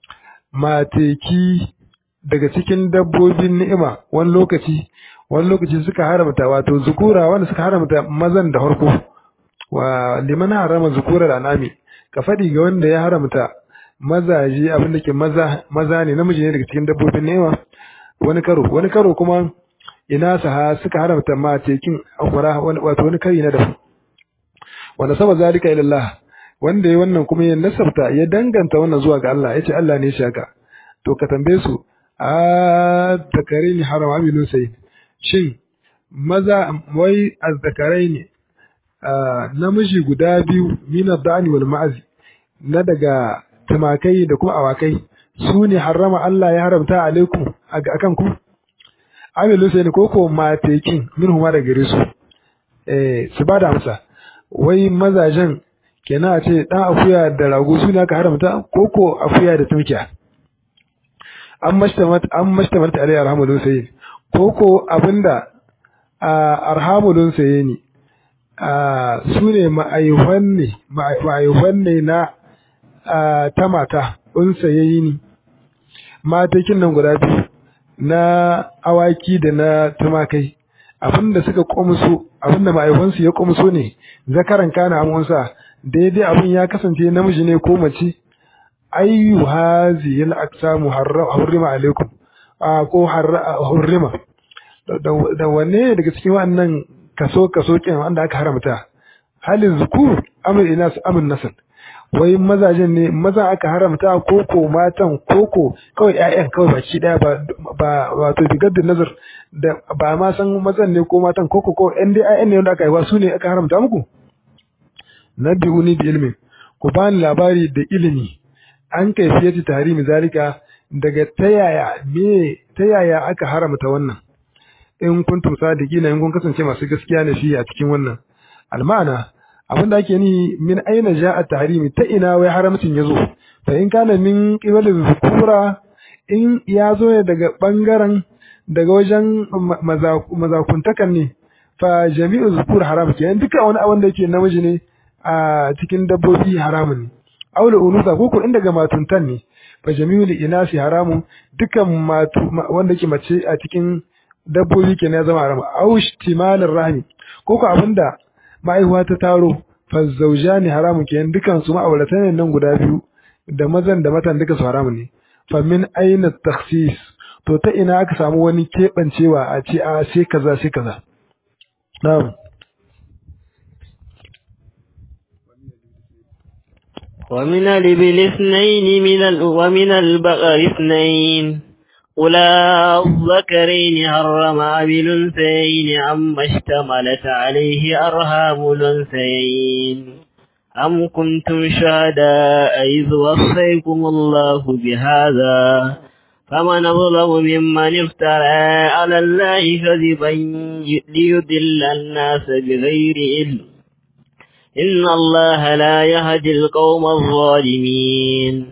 mateki daga cikin dabbobin ni'ima wani lokaci wani lokaci suka haramta wato zukura wanda suka haramta mazan da harko wa liman harama zukurar an'ami ka faɗi ga wanda ya haramta mazaje abin da ke maza maza ne namiji ne daga cikin dabbobin ni'ima wani karo wani karo kuma ina saha suka haramta ma tekin akwara wato wani kari na dafu wanda saba zalika ila Allah wanda ya wannan kuma ya nasabta ya danganta wannan zuwa ga Allah yace Allah ne shaka to ka tambaye su a zakarini haram amilun sai shin maza wai azzakaraini namiji guda biyu mina dani wal ma'azi na daga tumakai da kuma awakai su ne harama Allah ya haramta alaikum akan ku amilu sai ne koko matekin min huma da gare su eh su ba da amsa wai mazajen kenan a ce dan akuya da rago suna ka haramta koko akuya da tunkiya an mashtamat an mashtamat alai arhamulun sai koko abinda arhamulun sai ne su ne ma'aihwan ne ma'aihwan ne na ta mata unsayayi ne matakin nan guda biyu na awaki da na tumakai abinda suka komso abinda ma'aikansu ya komso ne zakaran kana amonsa daidai abin ya kasance namiji ne ko mace ayyu hazi al aqsamu harrima alaikum a ko harrima da wanne daga cikin wannan kaso kaso kin wanda aka haramta halin zukur amr inas amr nasl wai mazajen ne maza aka haramta koko matan koko kawai ƴaƴan kawai baki daya ba ba wato bigaddin nazar da ba ma san mazan ne ko matan koko ko ɗan dai ƴaƴan ne wanda aka haifa su ne aka haramta muku nabi'uni bi ilmin ku bani labari da ilimi an kaifiyati tahrimi zalika daga tayaya me tayaya aka haramta wannan in kuntum sadiqina in kun kasance masu gaskiya ne shi a cikin wannan almana abin da ake ni min aina ja'a tahrimi ta ina wai haramcin yazo fa in kana min qibali zukura in ya zo ne daga bangaren daga wajen mazakuntakan ne fa jami'u zukur haram ke duka wani abin da yake namiji ne a cikin dabbobi haramun ne aula unusa ko ko in daga matuntan ne fa jami'u inasi haramun dukan matu wanda ke mace a cikin dabbobi ke ya zama haram au ihtimalir rahmi ko ko abinda ma'aihuwa ta taro fa ne haramun kenan dukan su ma'auratan nan guda biyu da mazan da matan duka su haramun ne fa min aina takhsis to ta ina aka samu wani kebancewa a ce a sai kaza sai kaza na'am ومن الإبل اثنين من ال... ومن البقر اثنين أولى الذكرين حرم أم الأنثيين أما اشتملت عليه أرهام الأنثيين أم كنتم شهداء إذ وصيكم الله بهذا فمن أظلم ممن افترى على الله كذبا ليضل الناس بغير علم إن الله لا يهدي القوم الظالمين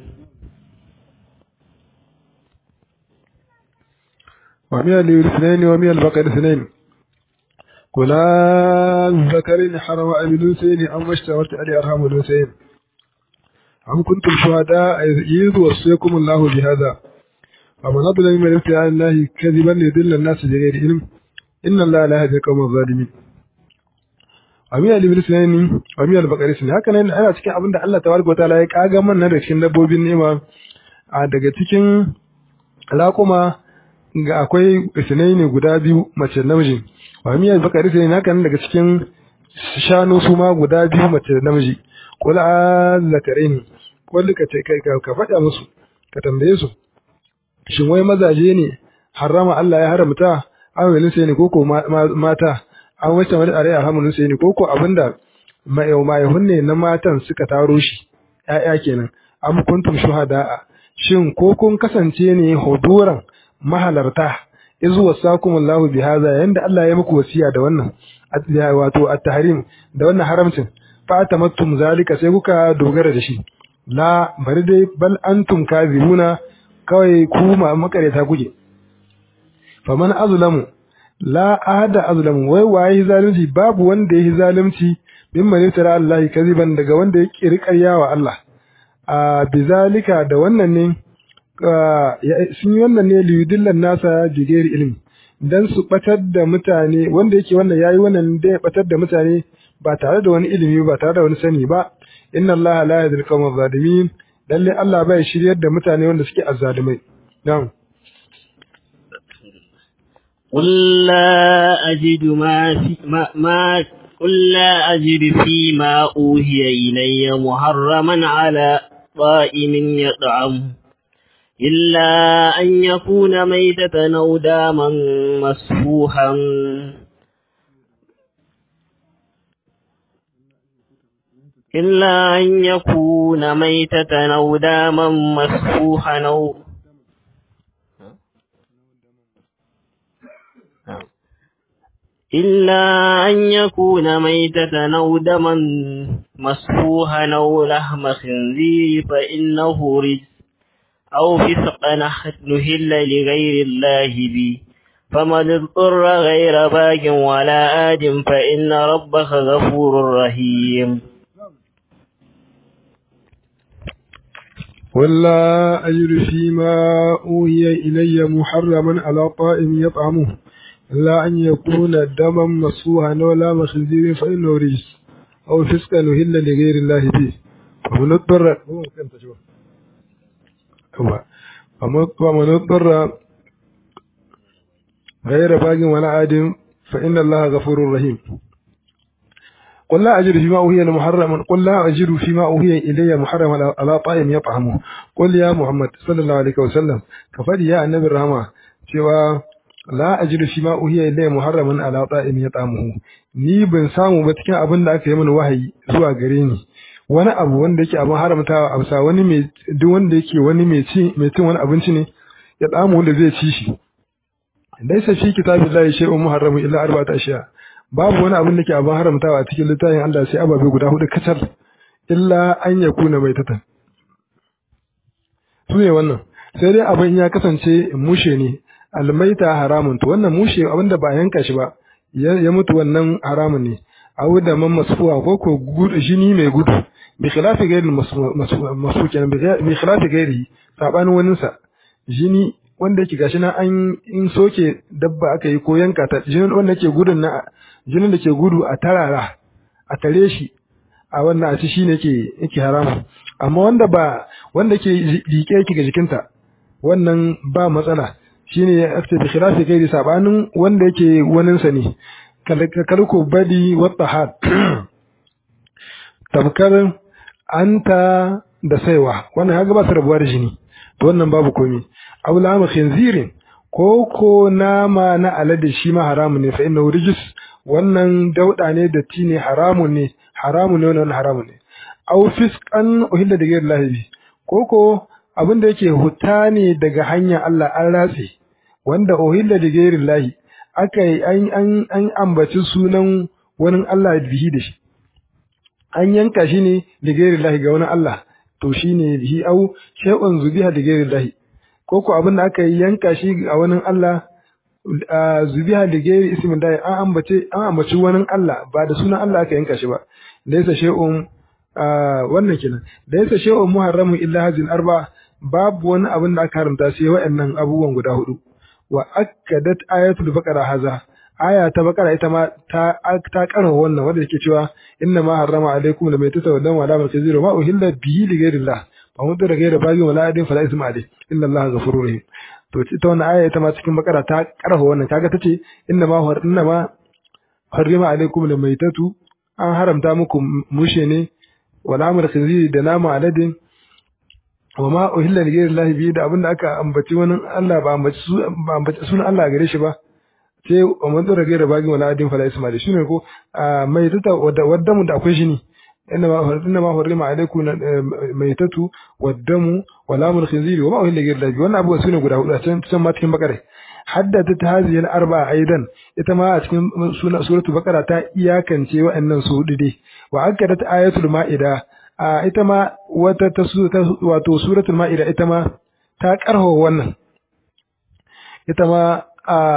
ومن الاثنين ومن البقر اثنين قل الذكرين حرم أم الأنثيين أم اشتملت عليه أرحام الأنثيين أم كنتم شهداء إذ وصيكم الله بهذا ومن أظلم من افترى على الله كذبا ليضل الناس بغير علم إن الله لا يهدي القوم الظالمين ومن الاثنين ومن البقر اثنين haka nan ana cikin abin da Allah tabaraka wa ta'ala ya kaga mana da cikin dabbobin ni'ima a daga cikin raƙuma ga akwai sinai ne guda biyu mace namiji wa miyar bakari sai naka nan daga cikin shanu su ma guda biyu mace namiji qul azzakarin qul ka ce kai ka faɗa musu ka tambaye su shin wai mazaje ne harama Allah ya haramta awilin sai ne koko mata an wace mata are alhamdulillah sai ne koko abinda mai mai hunne na matan suka taro shi ƴaƴa kenan am kuntum shuhada shin ko kun kasance ne huduran mahalarta izu wasakumullahu bihaza yanda Allah ya muku wasiya da wannan wato at-tahrim da wannan haramcin fa tamattum zalika sai kuka dogara da shi la bari dai bal antum kazibuna kawai ku ma makareta kuke faman azlamu la ahada azlamu wai waye zalunci babu wanda yake zalunci mimman yutara Allah kaziban daga wanda ya kirkariya wa Allah a bizalika da wannan ne sun yi wannan ne liyudillan nasa bigeri ilimi dan su batar da mutane wanda yake wannan yayi wannan da ya batar da mutane ba tare da wani ilimi ba tare da wani sani ba inna allaha la yahdil qawma zalimin lalle Allah bai shiryar da mutane wanda suke azzalumai na'am قل لا أجد ما في ما, ما قل لا أجد فيما أوهي إلي محرما على طائم يطعمه إلا أن يكون ميتة أو داما مسفوحا إلا أن يكون ميتة أو داما مسفوحا أو إلا أن يكون ميتة أو دما مسفوحا أو لحم خنزير فإنه رجس أو فسقا نهل لغير الله به فمن اضطر غير باق ولا آد فإن ربك غفور رحيم ولا أجد فيما أوهي إلي محرما على طائم يطعمه إلا أن يكون دما مسفوحا ولا مخنزير فإنه رجس أو فسقا نهل لغير الله به فمن اضطر ومن اضطر غير باق ولا عاد فإن الله غفور رحيم قل لا أجد فيما أوهي محرما قل لا أجد فيما أوهي إلي محرما على طائم يطعمه قل يا محمد صلى الله عليه وسلم كفدي يا النبي الرحمة cewa la ajidu fi ma uhiya ilayya muharraman ala ta'im yat'amuhu ni ban samu ba cikin abin da aka yi mini wahayi zuwa gare ni wani abu wanda yake abin haramtawa a bisa wani mai duk wanda yake wani mai ci mai cin wani abinci ne ya tsamu wanda zai ci shi laysa fi kitabillahi shay'un muharramun illa arba'ata ashiya babu wani abin da ke abin haramtawa a cikin littafin Allah sai ababe guda hudu kacal illa an yakuna maitatan su ne wannan sai dai abin ya kasance mushe ne almaita haramun to wannan mushe abinda ba yanka shi ba ya mutu wannan haramun ne awu da man masfuwa ko ko gudu jini mai gudu bi khilafi gairi masu kenan bi khilafi gairi sabanin wani sa jini wanda yake gashi na an in soke dabba aka yi ko yanka ta jinin wanda yake gudun na jinin da ke gudu a tarara a tare shi a wannan a ci shine yake yake haramu amma wanda ba wanda ke liƙe yake ga jikinta wannan ba matsala shine ya afta bi khilafi gairi sabanin wanda yake waninsa ne kalko badi wata had tamkar anta da saiwa wannan ya ba su rabuwa da jini to wannan babu komai aw lama khinzirin ko ko nama na alade shi ma haramun ne fa innahu rijis wannan dauda ne da ti ne haramun ne haramun ne wannan haramun ne aw fisqan uhilla da ghayri lahi ko ko abin da yake huta ne daga hanyar Allah an ratse wanda uhilla da ghayri lahi aka an an an ambaci sunan wani Allah bihi da shi an yanka shi ne da ghayri lahi ga wani Allah to shine bihi au shay'un zubiha da ghayri lahi ko ko abin da aka yanka shi a wani Allah zubiha da gairi ismin da an ambace an ambaci wani Allah ba da sunan Allah aka yanka shi ba da yasa shay'un wannan kenan da yasa shay'un muharramun illa hazin arba babu wani abin da aka haramta sai waɗannan abubuwan guda hudu wa akkadat ayatul baqara haza aya ta baqara ita ma ta ta karwa wannan wanda yake cewa inna ma harrama alaikum lam yatatawaddan wa la markaziru ma uhilla bihi li ghairillah fa mun da gaira bagi wala adin fala isma alai inna allaha ghafurur rahim to ita wannan aya ita ma cikin bakara ta karfa wannan kaga tace inna ma har inna ma harrima alaikum lamaitatu an haramta muku mushe ne wala amr khinziri da nama aladin wa ma uhilla li ghayri allahi bi da abinda aka ambaci wani Allah ba ambaci su ba ambaci sunan Allah gare shi ba sai wa man dora gaira bagi wala adin fala isma alai shine ko mai tata wadda mu da akwai shi ne إنما إنما حرم عليكم ميتة والدم ولام الخنزير وما أهل غير الله وأنا أبو سنة قد أقول أتن تسمى تكن بقرة حددت هذه الأربعة أيضا إتما أتكن سورة بقرة تا إياكا سوى أن سود دي وأكدت آية المائدة إتما وتو سورة المائدة إتما تا كره ون إتما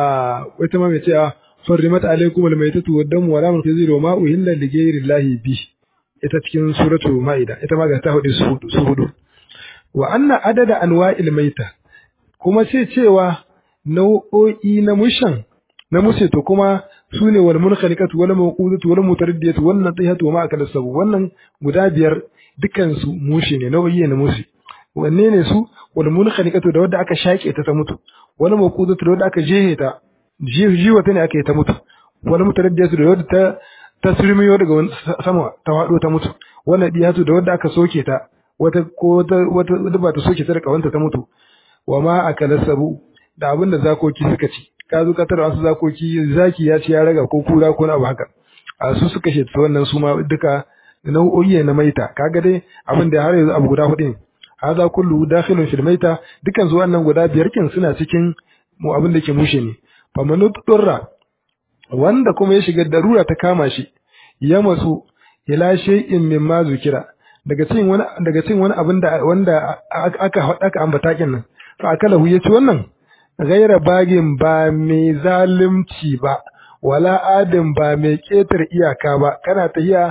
إتما متى حرمت عليكم الميتة والدم ولام الخنزير وما أهل لغير الله به ita cikin suratu ma'ida ita ma ga ta hudu su hudu wa anna adada anwa'il maita kuma sai cewa nau'o'i na mushan na mushe to kuma sune wal munkhaliqatu wal mawqudatu wal mutaraddiyatu wal natihatu wa ma akala sabu wannan guda biyar dukan su mushe ne nau'i ne mushe wanne ne su wal munkhaliqatu da wanda aka shake ta ta mutu wal mawqudatu da wanda aka jehe ta jiwa ta ne aka yi ta mutu wal mutaraddiyatu da wanda ta ta surmiyo daga sama ta faɗo ta mutu wannan diyatu da wadda aka soke ta wata ko wata wata ba ta soke ta da kawanta ta mutu wa ma akala sabu da abin da zakoki suka ci ka zo ka tara wasu zakoki zaki ya ci ya raga ko kura ko abu haka a su suka shi wannan su ma duka nau'o'i na maita kaga dai abin da har yanzu abu guda hudu ne hadha kullu dakhilun fil maita dukan su wannan guda biyar kin suna cikin mu abin da ke mushe ne fa manudurra wanda kuma ya shiga darura ta kama shi ya matsu ila shay'in mimma zukira daga cikin wani daga cikin wani abin da wanda aka aka ambata kin nan fa akala hu yaci wannan gaira bagin ba mai zalunci ba wala adin ba mai ketar iyaka ba kana tahiya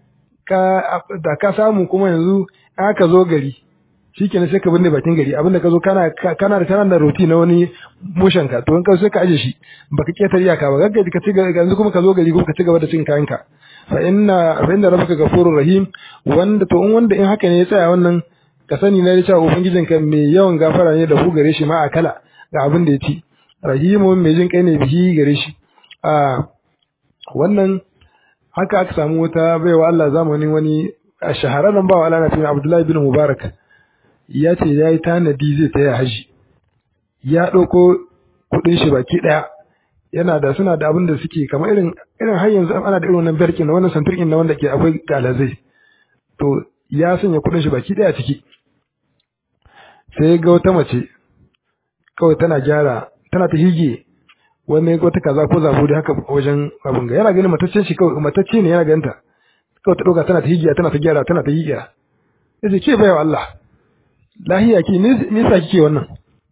ka da ka samu kuma yanzu aka zo gari shikenan sai ka binne bakin gari abinda ka zo kana kana da kana da roti na wani mushen ka to in ka sai ka aje shi baka ketar iyaka ba gaggaji ka ci yanzu kuma ka zo gari kuma ka ci gaba da cin kayanka fa inna fa inna rabbaka ghafurur rahim wanda to in wanda in haka ne ya tsaya wannan ka sani na cewa ubangijinka mai yawan gafara ne da ku gare shi ma akala ga abin da ya ci rahimun mai jin kai ne bihi gare shi a wannan haka aka samu wata baiwa Allah zamanin wani a shahararren bawa Allah na fi Abdullahi bin Mubarak ya ce ya yi tanadi zai taya haji ya ɗauko kuɗin shi baki ɗaya yana da suna da abin da suke kamar irin irin har yanzu ana da irin wannan berkin na wannan santurkin na wanda ke akwai galazai to ya sanya kuɗin shi baki ɗaya ciki sai ga wata mace kawai tana gyara tana ta hige wani wata kaza ko zabo da haka wajen abin ga yana ganin mataccen shi kawai matacce ne yana ganin ta kawai ta ɗauka tana ta higiya tana ta gyara tana ta higiya yace ke bayawa Allah lahiya ki me yasa kike wannan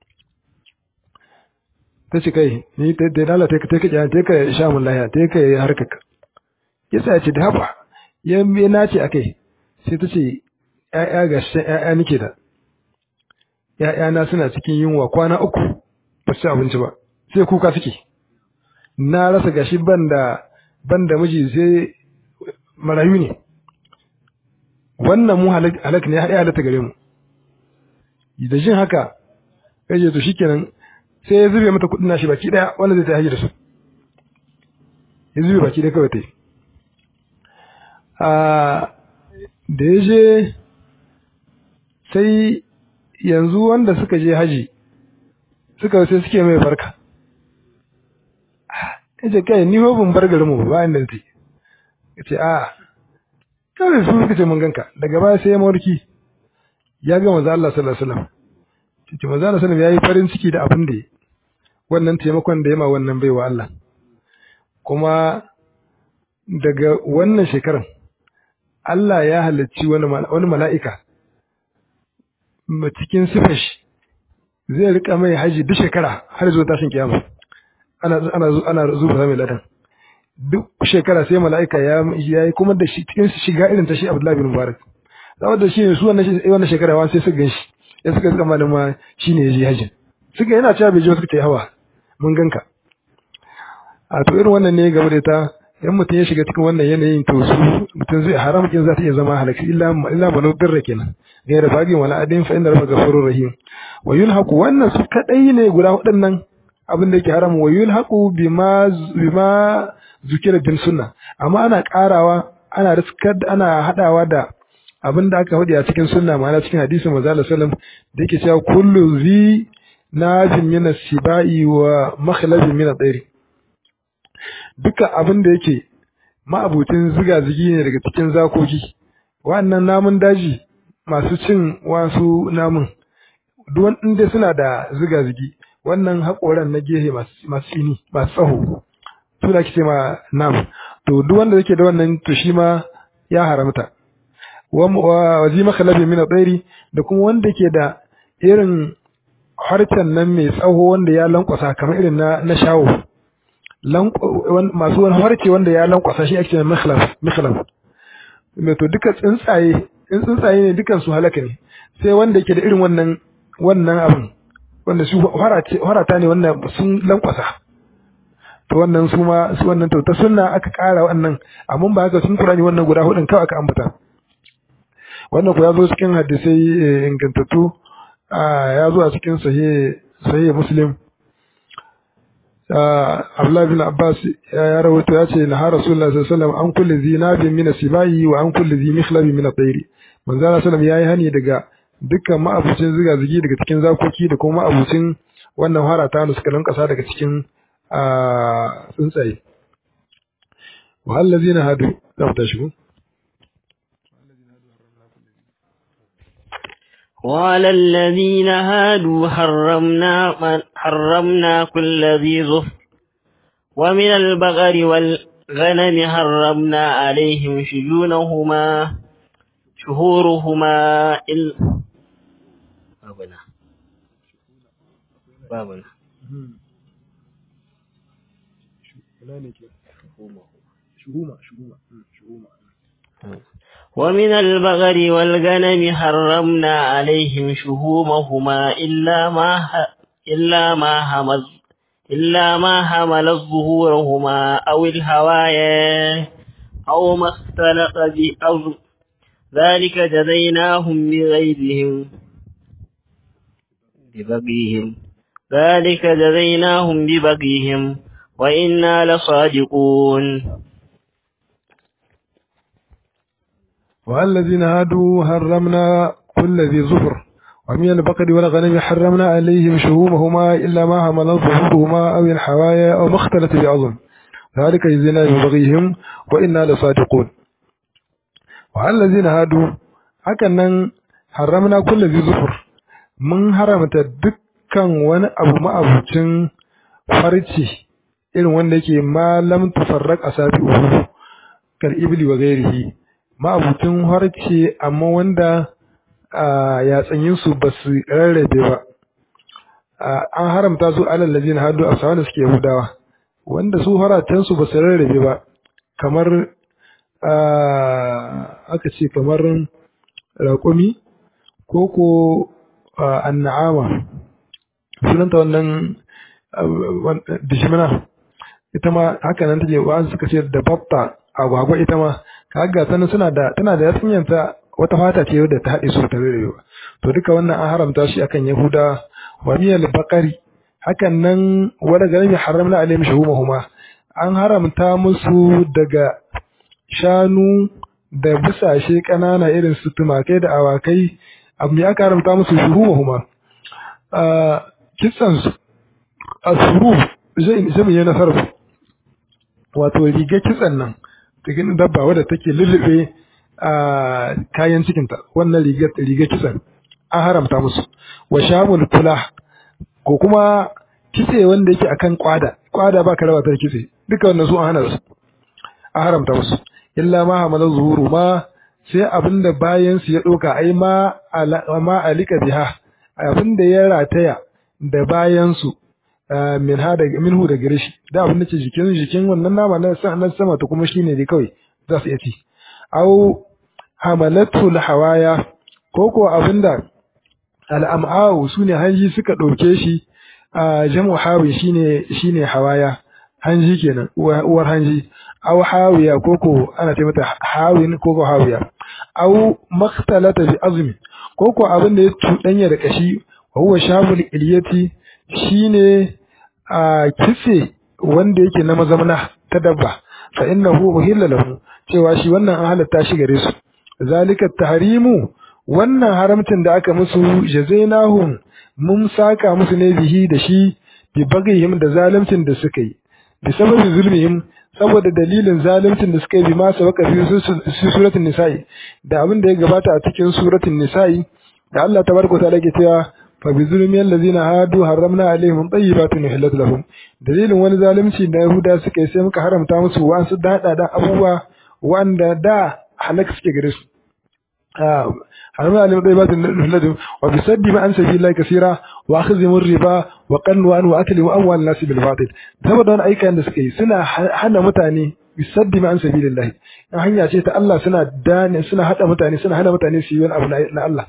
ta ce kai ni ta da Allah ta ka ta ka ka sha mun lahiya ta ka harkaka yasa ya ce da haba ya me nace akai sai ta ce ƴaƴa ga shi ƴaƴa nake da ƴaƴa na suna cikin yunwa kwana uku ba su abinci ba sai kuka suke na rasa gashi banda banda miji sai marayu ne wannan mu halak ne ya halatta gare mu da jin haka kai to shikenan sai ya zube mata kudin nashi baki daya wanda zai ta haji da su ya zube baki daya kawai ta yi a da ya je sai yanzu wanda suka je haji suka sai suke mai barka yace kai ni ho ban bar garin mu ba inda take yace a kawai su suka ce mun ganka daga baya sai ya mawarki ya ga manzo Allah sallallahu alaihi wasallam yace manzo Allah sallallahu alaihi wasallam yayi farin ciki da abin da yi wannan taimakon da ya ma wannan baiwa Allah kuma daga wannan shekaran Allah ya halarci wani mala'ika cikin sifashi zai rika mai haji duk shekara har zuwa tashin kiyama ana ana ana zuwa mai ladan duk shekara sai mala'ika ya yi kuma da shi cikin shiga irin ta shi Abdullahi bin Mubarak saboda shi su wannan wannan shekara wa sai suka ganshi ya suka zama da ma shine ya je hajji suka yana cewa bai je suka ce hawa mun ganka a to irin wannan ne game da ta in mutum ya shiga cikin wannan yanayin to su mutum zai haram kin za ta iya zama halaki illa illa banu birra kenan gaira bagin wala adin fa inna rabbaka ghafurur rahim wa yulhaqu wannan su kadai ne guda waɗannan abin da yake haram wa yulhaqu bima bima zukira bin sunna amma ana karawa ana riskar ana hadawa da abin da aka faɗi a cikin sunna ma'ana cikin hadisin manzo sallallahu alaihi wasallam da yake cewa kullu zi najin min as-sibai wa makhlabin min at-tayr duka abin da yake ma'abutin ziga-zigi ne daga cikin zakoki wannan namun daji masu cin wasu namun duk inda suna da ziga-zigi wannan haƙoran na gehe masu tsini masu tsaho su da ce ma nam to duk wanda yake da wannan to shi ma ya haramta wa zi makhalabi min tsairi da kuma wanda ke da irin harcen nan mai tsaho wanda ya lankwasa kamar irin na na shawo masu wani harce wanda ya lankwasa shi ake mikhlaf mikhlaf mai to duka tsuntsaye in tsuntsaye ne dukan su halaka ne sai wanda yake da irin wannan wannan abin wanda su harata ne wanda sun lankwasa to wannan su ma su wannan to ta sunna aka kara wannan amma ba haka sun kurani wannan guda hudun kawai aka ambata wannan ku ya zo cikin hadisai ingantattu ya zo a cikin sahih sahih muslim Abdullah bin Abbas ya rawaito ya ce na Rasulullah sallallahu alaihi wasallam an kulli zinabin min sibai wa an kulli zi mikhlabin min at-tayr manzo Allah sallallahu yayi hani daga dukkan ma'abucin ziga zigi daga cikin zakoki da kuma ma'abucin wannan harata da suka lankasa daga cikin tsuntsaye wa allazina hadu za ta shigo وعلى الذين هادوا حرمنا حرمنا كل ذي ظفر ومن البقر والغنم حرمنا عليهم شجونهما شهورهما إل بابنا بابنا شهومة شهومة شهومة ومن البغر والغنم حرمنا عليهم شهومهما إلا ما إلا ما همز إلا ما حمل ظهورهما أو الهوايا أو ما اختلط بأرض ذلك جزيناهم بغيرهم ببغيهم ذلك جزيناهم ببغيهم وإنا لصادقون والذين هادوا حرمنا كل ذي ظفر ومن البقر والغنم حرمنا عليهم شهومهما إلا ما حملت ظهورهما أو الحوايا أو ما اختلت بعظم ذلك جزينا ببغيهم وإنا لصادقون والذين هادوا هكذا حرمنا كل ذي ظفر من حرمت dukkan wani abu ma'abucin farci irin wanda yake ma lam tufarraq asabi'uhu kal ibli wa ghairihi ma'abucin harce amma wanda yatsanyinsu ba su rarrabe ba an haramta su alal ladina hadu a sawan da suke yahudawa wanda su haratansu ba su rarrabe ba kamar aka ce kamar raƙumi ko ko anna'ama sunanta wannan dishimina ita ma haka nan take wa suka ce da batta agwagwa ita ma kaga sanin suna da tana da yasinyanta wata fata ce wadda ta haɗe su ta rerewa to duka wannan an haramta shi akan yahuda wa miyal baqari hakan nan wanda garin ya haramna alaihim shuhumahuma an haramta musu daga shanu da bisashe ƙanana irin su tumakai da awakai abu ne aka haramta musu shuhumahuma kitsan su asuru zai zai yi nasarfu wato riga kitsan nan cikin dabba wadda take lullube a kayan cikinta wannan riga riga kitsan an haramta musu wa shamul kula ko kuma kitse wanda yake akan kwada kwada ba ka raba ta kitse duka wannan su an hana su an haramta musu illa ma hamala zuhuru ma sai abinda bayan su ya doka ai ma ma alika biha abinda ya rataya da bayan su min ha daga minhu da gare shi da abin da ke jikin jikin wannan nama na na sama to kuma shine dai kawai za su iya ci au hamalatul hawaya ko ko abinda al'am'au sune hanji suka ɗauke shi a jam'u hawi shine shine hawaya hanji kenan uwar hanji aw hawiya koko ana ce mata hawin koko hawiya aw makhtalata bi azmi koko abin da ya tudanya da kashi wa huwa shabul iliyati shine a kitse wanda yake na mazamna ta dabba fa innahu uhilla lahu cewa shi wannan an halatta shi gare su zalika tahrimu wannan haramcin da aka musu jazainahum mun saka musu ne bihi da shi bi bagihim da zaluncin da suka yi bi sababin zulmihim saboda dalilin zaluncin da suka yi bi ma sabaka fi suratul nisa'i da abin da ya gabata a cikin suratul nisa'i da Allah tabaraka ta'ala ke cewa fa bi zulmi allazina hadu haramna alaihim tayyibatin uhillat lahum dalilin wani zalunci da yahuda suka yi sai muka haramta musu wasu dada da abubuwa wanda da halaka suke gare su حرمنا عليهم طيبات نحلتهم وبسد ما عن سبيل الله كثيرا واخذهم الربا وقنوا واكلهم اموال الناس بالباطل saboda wani aikan da suka yi suna hana mutane bisaddi ma an sabilillah in hanya ce ta Allah suna dane suna hada mutane suna hana mutane su yi wani abu na Allah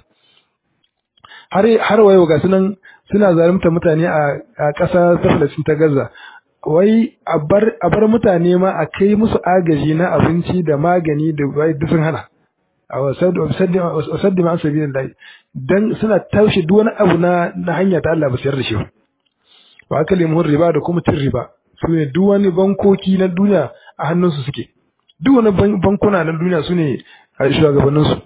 har har wayo ga sunan suna zalunta mutane a ƙasa ta Palestine ta Gaza wai a bar mutane ma a kai musu agaji na abinci da magani da bai sun hana wasaddi ma sabilin lahi dan suna taushe duk wani abu na na hanya ta Allah ba sayar da shi wa akali mun riba da kuma cin riba su ne duk wani bankoki na duniya a hannunsu suke duk wani bankuna na duniya su ne a shugabannin su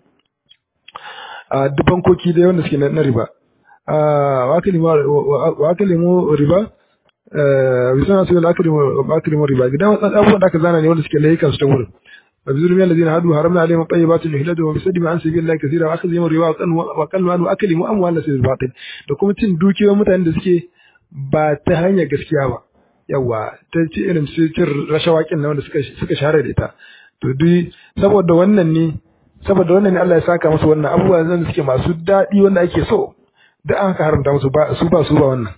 a duk bankoki da wanda suke na riba wa akali mu riba bisan su da akali mu riba gidan abubuwan da aka zana ne wanda suke layukan su ta wurin وبذلهم الذين هادوا حرمنا عليهم طيبات يحلدوا وبسدهم عن سبيل الله كثيرا واخذهم الربا وقلوا عنه اكلهم اموال الناس بالباطل da kuma cin dukiyoyin mutanen da suke ba ta hanyar gaskiya ba yawa ta ci irin su cin rashawakin na wanda suka suka share da ita to duk saboda wannan ne saboda wannan ne Allah ya saka musu wannan abubuwa da suke masu daɗi wanda ake so da an ka haramta musu ba su ba su ba wannan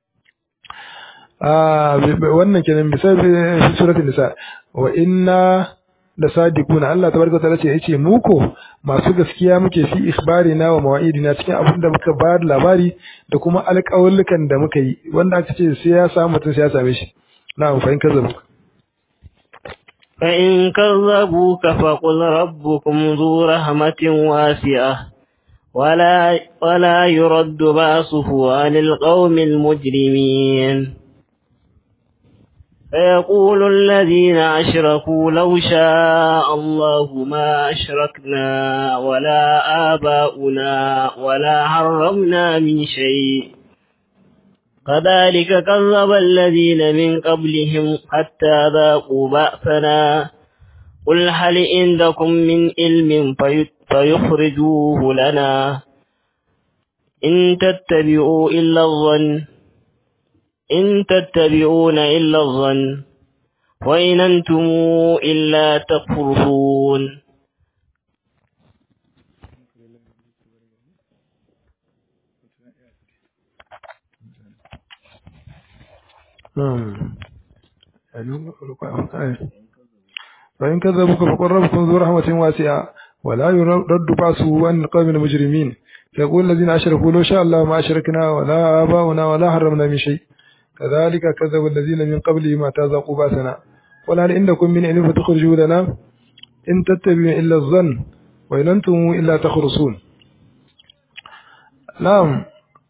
ah wannan kenan misali suratul nisa wa inna da sadiquna Allah tabaraka ta'ala ce yace mu ko masu gaskiya muke fi ikhbarina wa mawa'idina cikin abin da muka ba da labari da kuma alƙawullukan da muka yi wanda aka ce sai ya samu mutum sai ya same shi na'am fa in kazzabu fa in kazzabuka fa qul rabbukum dhu rahmatin wasi'ah ولا ولا يرد بأسه عن القوم المجرمين فيقول الذين أشركوا لو شاء الله ما أشركنا ولا آباؤنا ولا حرمنا من شيء كذلك كذب الذين من قبلهم حتى ذاقوا بأسنا قل هل عندكم من علم فيخرجوه لنا إن تتبعوا إلا الظن إن تتبعون إلا الظن وإن أنتم إلا تكفرون فإن كذبوك فقل ربكم ذو رحمة واسعة ولا يرد بأسه عن القوم المجرمين فيقول الذين أشركوا لو شاء الله ما أشركنا ولا آباؤنا ولا حرمنا من شيء كذلك كذب الذين من قبلهم ما تذاقوا باسنا قل هل عندكم من علم فتخرجوا لنا إن تتبعون إلا الظن وإن أنتم إلا تخرصون نعم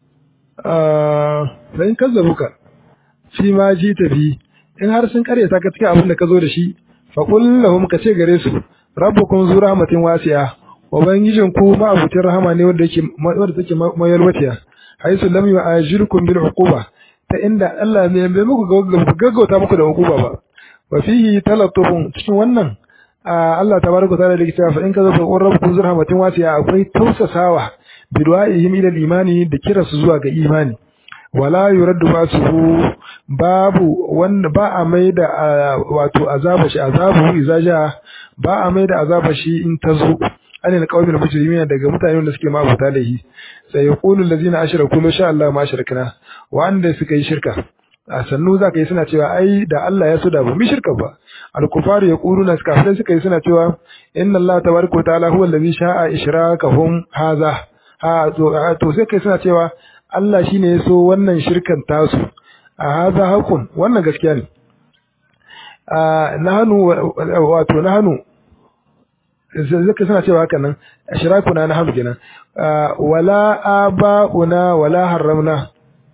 آه فإن كذبوك فيما جيت به in har sun kare ta cikin abin da ka zo da shi fa qul lahum ka ce gare su rabbukum zu rahmatin wasi'a ubangijin ku ma abutin rahama ne wanda yake wanda take mayalwatiya haisu lam yu'ajirkum bil uquba ta inda Allah ne bai muku gaggauta muku da uquba ba wa fihi talattufun cikin wannan Allah tabaraka ta'ala da cewa fa in kaza fa rabbukum zur rahmatin wasiya akwai tausasawa bi du'a'ihim ila imani da kira su zuwa ga imani wala yuraddu basuhu babu wanda ba a mai da wato azaba shi azabu izaja ba a mai da azaba shi in tazo an ne kawai mujrimina daga mutanen da suke mabuta laihi sai yaqulu allazina ashraku la sha Allah ma ashrakna wanda suka yi shirka a sannu zaka yi suna cewa ai da Allah ya so da ba mu shirka ba al-kufaru yaquluna kafirai suka yi suna cewa inna Allah tabaraka wa ta'ala huwa allazi sha'a ishrakahum hadha ha to sai kai suna cewa Allah shine ya so wannan shirkan tasu a hadha hakun wannan gaskiya ne a nahnu wato nahnu zaka suna cewa haka nan ashrakuna na hamdu kenan wala abauna wala haramna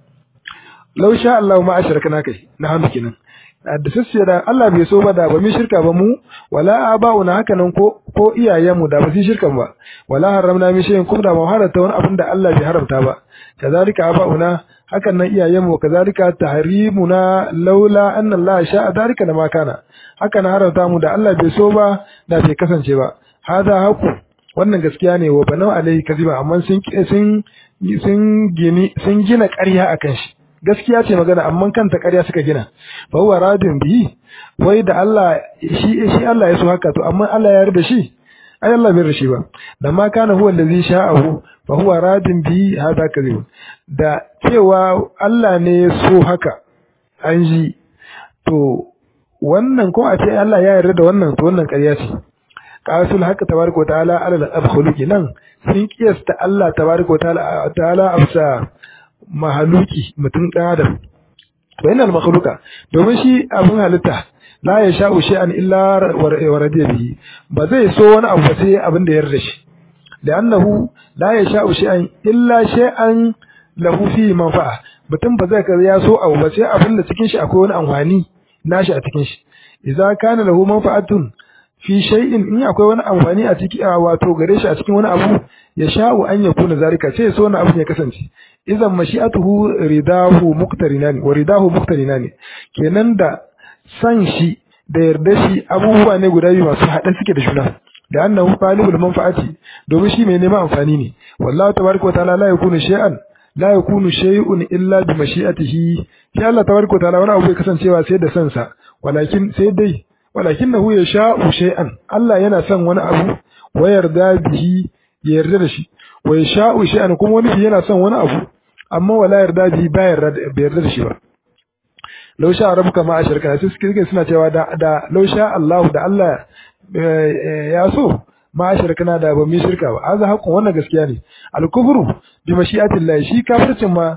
law sha Allah ma ashrakna kai na hamdu kenan da sassiya da Allah bai so ba da ba mu shirka ba mu wala abauna haka nan ko ko iyayenmu da ba su shirkan ba wala haramna min shay'in kuma da mu harata wani abin da Allah bai haramta ba kazalika abauna hakan nan iyayenmu kazalika tahrimuna laula anna Allah sha'a dalika lama kana haka na haramta mu da Allah bai so ba da bai kasance ba hada haku wannan gaskiya ne wa banau alai kaziba amma sun sun sun gini sun gina ƙarya akan shi gaskiya ce magana amma kanta ƙarya suka gina fa huwa radin bi wai da Allah shi shi Allah ya so haka to amma Allah ya yarda shi ai Allah bai rashi ba da ma kana huwa allazi sha'ahu fa huwa radin bi hada kazib da cewa Allah ne ya so haka an ji to wannan ko a ce Allah ya yarda da wannan to wannan ƙarya ce qasul haka tabaraka ta'ala ala al-abkhuluqi nan sun kiyasta Allah tabaraka ta'ala ta'ala afsa mahaluki mutum adam to yana makhluka domin shi abin halitta la ya sha'u shay'an illa wa radiya bihi ba zai so wani abu sai abin da ya yarda shi لأنه لا يشاء شيئا إلا شيئا له فيه منفعة mutum ba zai kaza ya so abu ba sai abin da cikin shi akwai wani amfani nashi a cikin shi idza kana lahu manfa'atun fi shay'in in akwai wani amfani a ciki a wato gare shi a cikin wani abu ya sha'u an yakuna zalika sai so wani abu ya kasance idan mashi'atuhu ridahu muqtarinan wa ridahu muqtarinan kenan da san shi da yarda shi abubuwa ne guda biyu masu haɗe suke da juna da annahu talibul manfa'ati domin shi mai neman amfani ne wallahi tabaraka wa ta'ala la yakunu shay'an la yakunu shay'un illa bi mashi'atihi shi Allah tabaraka wa ta'ala wani abu bai kasancewa sai da sansa walakin sai dai walakinahu yasha'u shay'an Allah yana son wani abu wa yarda bihi ya yarda da shi wa yasha'u shay'an kuma wani yana son wani abu amma wala yarda bihi ba yarda da shi ba law sha rabbuka ma ashirka sai suke suna cewa da da law sha Allah da Allah ya so ma shirkana da ba mu shirka ba azza haƙun wannan gaskiya ne al-kufru bi mashi'atillah shi kafircin ma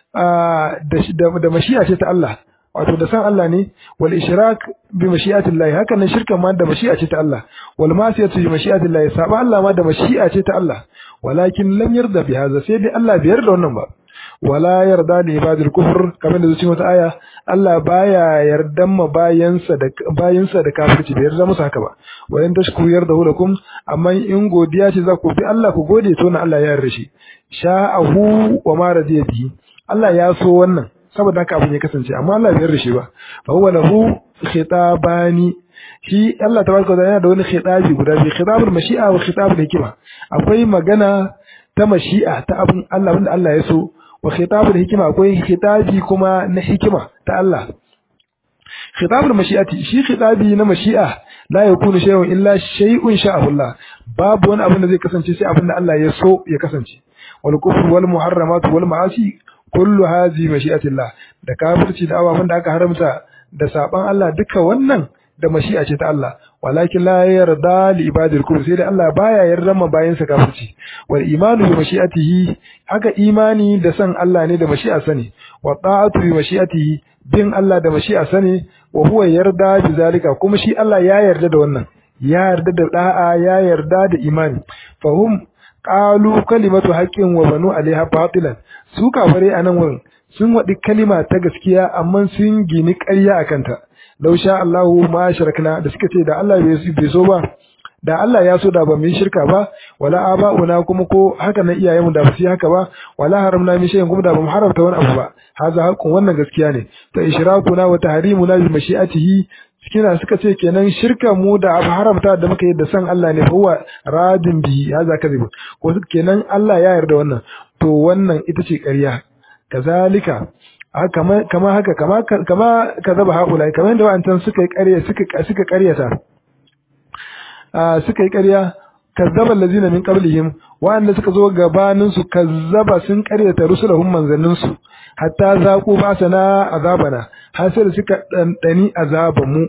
da da mashi'a ce ta Allah wato da san Allah ne wal ishrak bi mashi'atillah haka nan shirkan ma da mashi'a ce ta Allah wal masiyatu bi mashi'atillah saba Allah ma da mashi'a ce ta Allah walakin lam yarda bi hadha sai dai Allah bai yarda wannan ba wala yarda da ibadul kufur kamar da zuci wata aya Allah baya yardan ma bayansa da bayansa da kafirci bai yarda musu haka ba wa in tashkuru yarda lakum amma in godiya ce za ku bi Allah ku gode to na Allah ya yarda shi sha'ahu wa ma radiya bihi Allah ya so wannan saboda haka abin ya kasance amma Allah bai yarda shi ba fa huwa lahu khitabani shi Allah tabaraka wa ta'ala yana da wani khitabi guda biyu khitabul mashi'a wa khitabul hikma akwai magana ta mashi'a ta abin Allah wanda Allah ya so wa khitabul hikima akwai khitabi kuma na hikima ta Allah khitabul mashi'ati shi khitabi na mashi'a la yakunu shay'un illa shay'un sha'ahu Allah babu wani abin da zai kasance sai abin da Allah ya so ya kasance wal kufru wal muharramat wal ma'asi kullu hadhi mashi'atillah da kafirci da ababen da aka haramta da saban Allah duka wannan da mashi'a ce ta Allah walakin la yarda li ibadil kufr sai da Allah baya yarda ma bayin sa kafirci wal imanu bi mashi'atihi haka imani da san Allah ne da mashi'a sani wa ta'atu bi mashi'atihi bin Allah da mashi'a sani wa huwa yarda bi zalika kuma shi Allah ya yarda da wannan ya yarda da da'a ya yarda da imani fahum qalu kalimatu haqqin wa banu alaiha batilan su kafare anan wurin sun wadi kalima ta gaskiya amma sun gini ƙarya akan ta law sha Allahu ma sharakna da suka ce da Allah bai so ba da Allah ya so da ba mu yi shirka ba wala aba'una kuma ko haka nan iyayenmu da ba su yi haka ba wala haramna min shay'in kuma da ba mu haramta wani abu ba haza haqqun wannan gaskiya ne ta ishrakuna wa tahrimuna bi mashi'atihi kina suka ce kenan shirka mu da abu haramta da muka yi da san Allah ne huwa radin bihi haza kadhib ko kenan Allah ya yarda wannan to wannan ita ce ƙarya kazalika kama kama haka kama kama kazaba haula kamar yadda wa'antan suka yi ƙarya suka suka ƙaryata suka yi ƙarya kazzaba allazina min qablihim wa'anda suka zo gabanin su kazzaba sun ƙaryata rusulahum manzannin su hatta zaqu basana azabana har sai da suka dandani azaban mu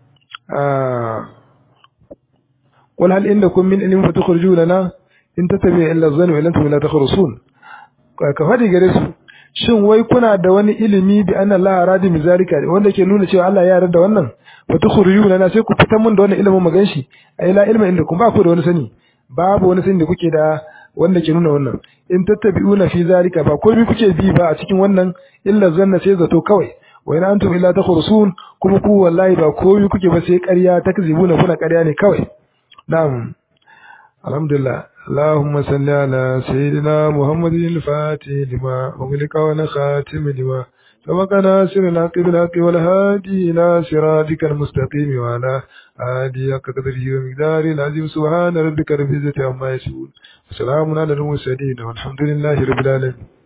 qul hal indakum min ilmin fatukhrijuna lana in tattabi illa dhanna wa antum la takhrusun ka fadi gare su shin wai kuna da wani ilimi bi anna Allah radi mi zalika wanda ke nuna cewa Allah ya yarda wannan wa tukhriyuna na sai ku fitar mun da wannan ilimin magan shi ai la ilma inda kun ba ku da wani sani babu wani sani da kuke da wanda ke nuna wannan in tattabi'una fi zalika ba komai kuke bi ba a cikin wannan illa zanna sai zato kawai wa in antum illa takhrusun kuma ku wallahi ba komai kuke ba sai ƙarya takzibuna kuna ƙarya ne kawai na'am alhamdulillah اللهم صل على سيدنا محمد الفاتح لما أغلق ونخاتم لما سبق ناصر الحق بالحق والهادي إلى صراطك المستقيم وعلى آله قدره ومقداره العظيم سبحان ربك رب العزة عما يصفون وسلام على المرسلين والحمد لله رب العالمين